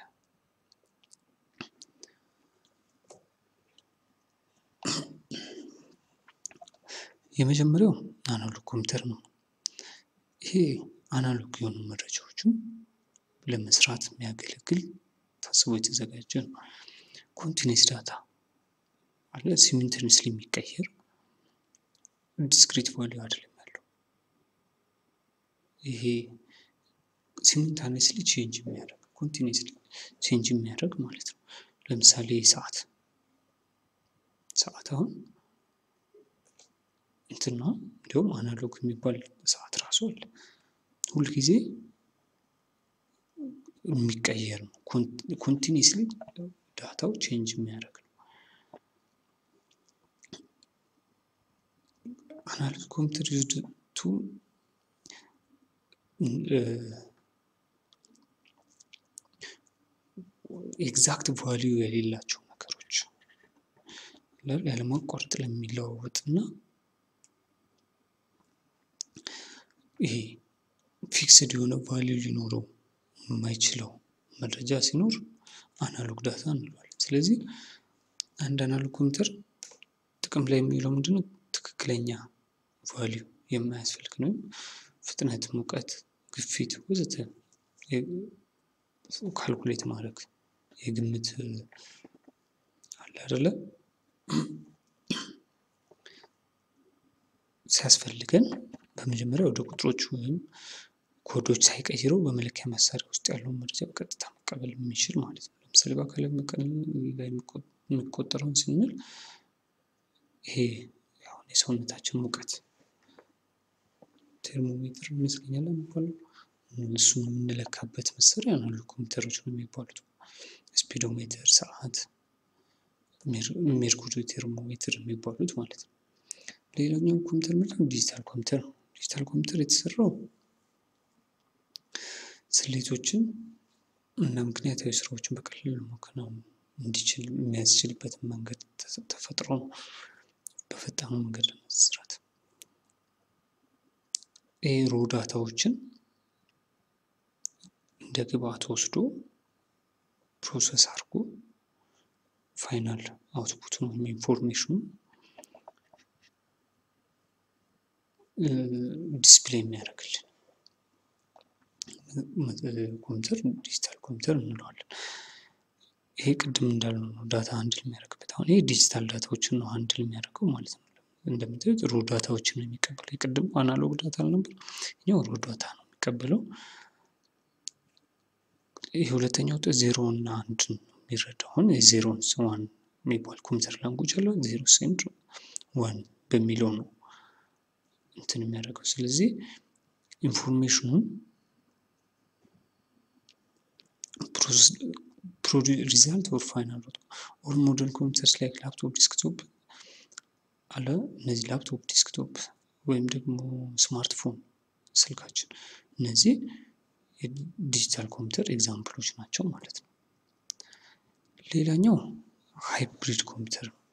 የመጀመሪያው አናሎግ ኮምፒውተር ነው። ይሄ አናሎግ የሆኑ መረጃዎችን ለመስራት የሚያገለግል ታስቦ የተዘጋጀ ነው። ኮንቲኒስ ዳታ አለ ሲሚንተኒስሊ የሚቀየር ዲስክሪት ቫሊዩ አይደለም ያለው። ይሄ ሲሚንታኒስሊ ቼንጅ የሚያደርግ ኮንቲኒስሊ ቼንጅ የሚያደርግ ማለት ነው። ለምሳሌ ሰዓት ሰዓት አሁን እንትና እንዲሁም አናሎግ የሚባል ሰዓት ራሱ አለ። ሁልጊዜ የሚቀየር ነው። ኮንቲኒስሊ ዳታው ቼንጅ የሚያደርግ ነው። አናሎግ ኮምፒውተር ዩዝድ ቱ ኤግዛክት ቫሊዩ የሌላቸው ነገሮች ያለማቋረጥ ለሚለዋወጥ እና ይሄ ፊክስድ የሆነ ቫሊዩ ሊኖረው የማይችለው መረጃ ሲኖር አናሎግ ዳታ እንለዋለን። ስለዚህ አንድ አናሎግ ኮምፒውተር ጥቅም ላይ የሚውለው ምንድነው? ትክክለኛ ቫሊዩ የማያስፈልግ ነው። ፍጥነት፣ ሙቀት፣ ግፊት ወዘተ ካልኩሌት ማድረግ የግምት አለ አይደለ? ሲያስፈልገን በመጀመሪያ ወደ ቁጥሮች ወይም ኮዶች ሳይቀይረው በመለኪያ መሳሪያ ውስጥ ያለውን መረጃ በቀጥታ መቀበል የሚችል ማለት ነው። ለምሳሌ በአካል ላይ የሚቆጠረውን ስንል ይሄ አሁን የሰውነታችን ሙቀት ቴርሞሜትር ይመስለኛል የሚባለው እሱን የምንለካበት መሳሪያ አናሎግ ኮምፒውተሮች ነው የሚባሉት። ስፒዶሜትር፣ ሰዓት፣ ሜርኩሪ ቴርሞሜትር የሚባሉት ማለት ነው። ሌላኛው ኮምፒውተር ምንድነው? ዲጂታል ኮምፒውተር ነው። ዲጂታል ኮምፒውተር የተሰራው ስሌቶችን እና ምክንያታዊ ስራዎችን በቀላሉ ማከናወን እንዲችል የሚያስችልበትን መንገድ ተፈጥሮ ነው። በፈጣኑ መንገድ ለመስራት ይህ ሮ ዳታዎችን እንደ ግብአት ወስዶ ፕሮሰስ አድርጎ ፋይናል አውትፑቱን ወይም ኢንፎርሜሽኑ ዲስፕሌይ የሚያደርግልን ኮምፒውተር ዲጂታል ኮምፒውተር እንለዋለን። ይሄ ቅድም እንዳልነው ነው ዳታ አንድል የሚያደርግበት። አሁን ይሄ ዲጂታል ዳታዎችን ነው አንድል የሚያደርገው ማለት ነው። እንደምታዩት ሮ ዳታዎችን ነው የሚቀበለው። የቅድም አናሎግ ዳታ አልነበር? ይኸው ሮ ዳታ ነው የሚቀበለው። ይህ ሁለተኛው ውጤት ዜሮ እና አንድ ነው የሚረዳው። አሁን የዜሮን ዋን የሚባል ኮምፒውተር ላንጉጅ አለው። ዜሮ ሴንድ ዋን በሚለው ነው እንትን የሚያደርገው። ስለዚህ ኢንፎርሜሽኑን ሪዛልት ኦር ፋይናል ኦል ሞደርን ኮምፒውተርስ ላይክ ላፕቶፕ፣ ዲስክቶፕ አለ። እነዚህ ላፕቶፕ፣ ዲስክቶፕ ወይም ደግሞ ስማርትፎን ስልካችን እነዚህ የዲጂታል ኮምፒውተር ኤግዛምፕሎች ናቸው ማለት ነው። ሌላኛው ሃይብሪድ ኮምፒውተር ነው።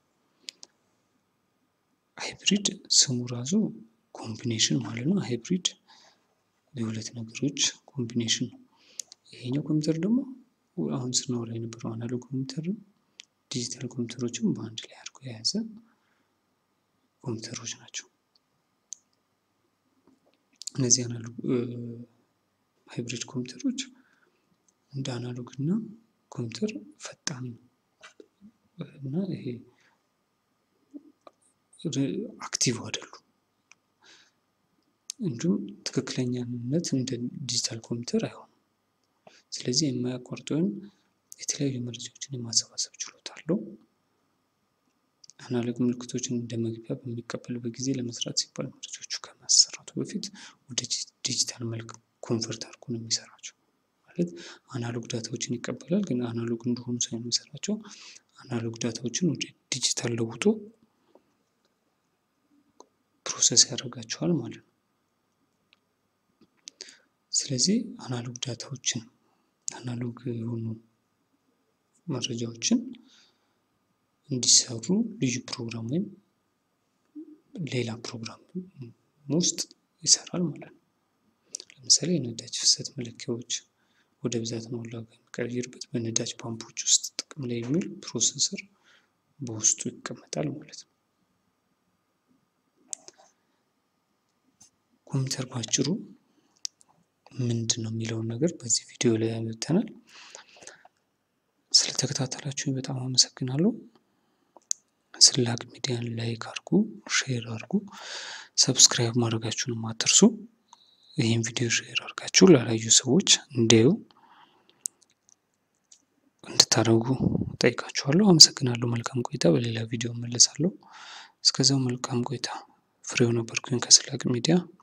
ሃይብሪድ ስሙ ራሱ ኮምቢኔሽን ማለት ነው። ሃይብሪድ የሁለት ነገሮች ኮምቢኔሽን ነው። ይሄኛው ኮምፒውተር ደግሞ አሁን ስናወራ የነበረው አናሎግ ኮምፒውተር ዲጂታል ኮምፒውተሮችን በአንድ ላይ አድርጎ የያዘ ኮምፒውተሮች ናቸው። እነዚህ አናሎግ ሃይብሪድ ኮምፒውተሮች እንደ አናሎግ እና ኮምፒውተር ፈጣን እና ይሄ አክቲቭ አይደሉም። እንዲሁም ትክክለኛነት እንደ ዲጂታል ኮምፒውተር አይሆኑም። ስለዚህ የማያቋርጥ ወይም የተለያዩ መረጃዎችን የማሰባሰብ ችሎታ አለው። አናሎግ ምልክቶችን እንደ መግቢያ በሚቀበልበት ጊዜ ለመስራት ሲባል መረጃዎቹ ከማሰራቱ በፊት ወደ ዲጂታል መልክ ኮንቨርት አድርጎ ነው የሚሰራቸው። ማለት አናሎግ ዳታዎችን ይቀበላል፣ ግን አናሎግ እንደሆኑ ሳይሆን የሚሰራቸው አናሎግ ዳታዎችን ወደ ዲጂታል ለውጦ ፕሮሰስ ያደርጋቸዋል ማለት ነው። ስለዚህ አናሎግ ዳታዎችን አናሎግ የሆኑ መረጃዎችን እንዲሰሩ ልዩ ፕሮግራም ወይም ሌላ ፕሮግራም ውስጥ ይሰራል ማለት ነው። ለምሳሌ የነዳጅ ፍሰት መለኪያዎች ወደ ብዛት ሞላ የሚቀይርበት በነዳጅ ፓምፖች ውስጥ ጥቅም ላይ የሚውል ፕሮሰሰር በውስጡ ይቀመጣል ማለት ነው። ኮምፒውተር ባጭሩ ምንድን ነው የሚለውን ነገር በዚህ ቪዲዮ ላይ ያመተናል። ስለተከታተላችሁኝ በጣም አመሰግናለሁ። ስላቅ ሚዲያን ላይክ አድርጉ፣ ሼር አድርጉ፣ ሰብስክራይብ ማድረጋችሁንም አትርሱ። ይህን ቪዲዮ ሼር አድርጋችሁ ላላዩ ሰዎች እንዲያዩ እንድታደርጉ ጠይቃችኋለሁ። አመሰግናለሁ። መልካም ቆይታ። በሌላ ቪዲዮ መለሳለሁ። እስከዛው መልካም ቆይታ። ፍሬው ነበርኩኝ ከስላቅ ሚዲያ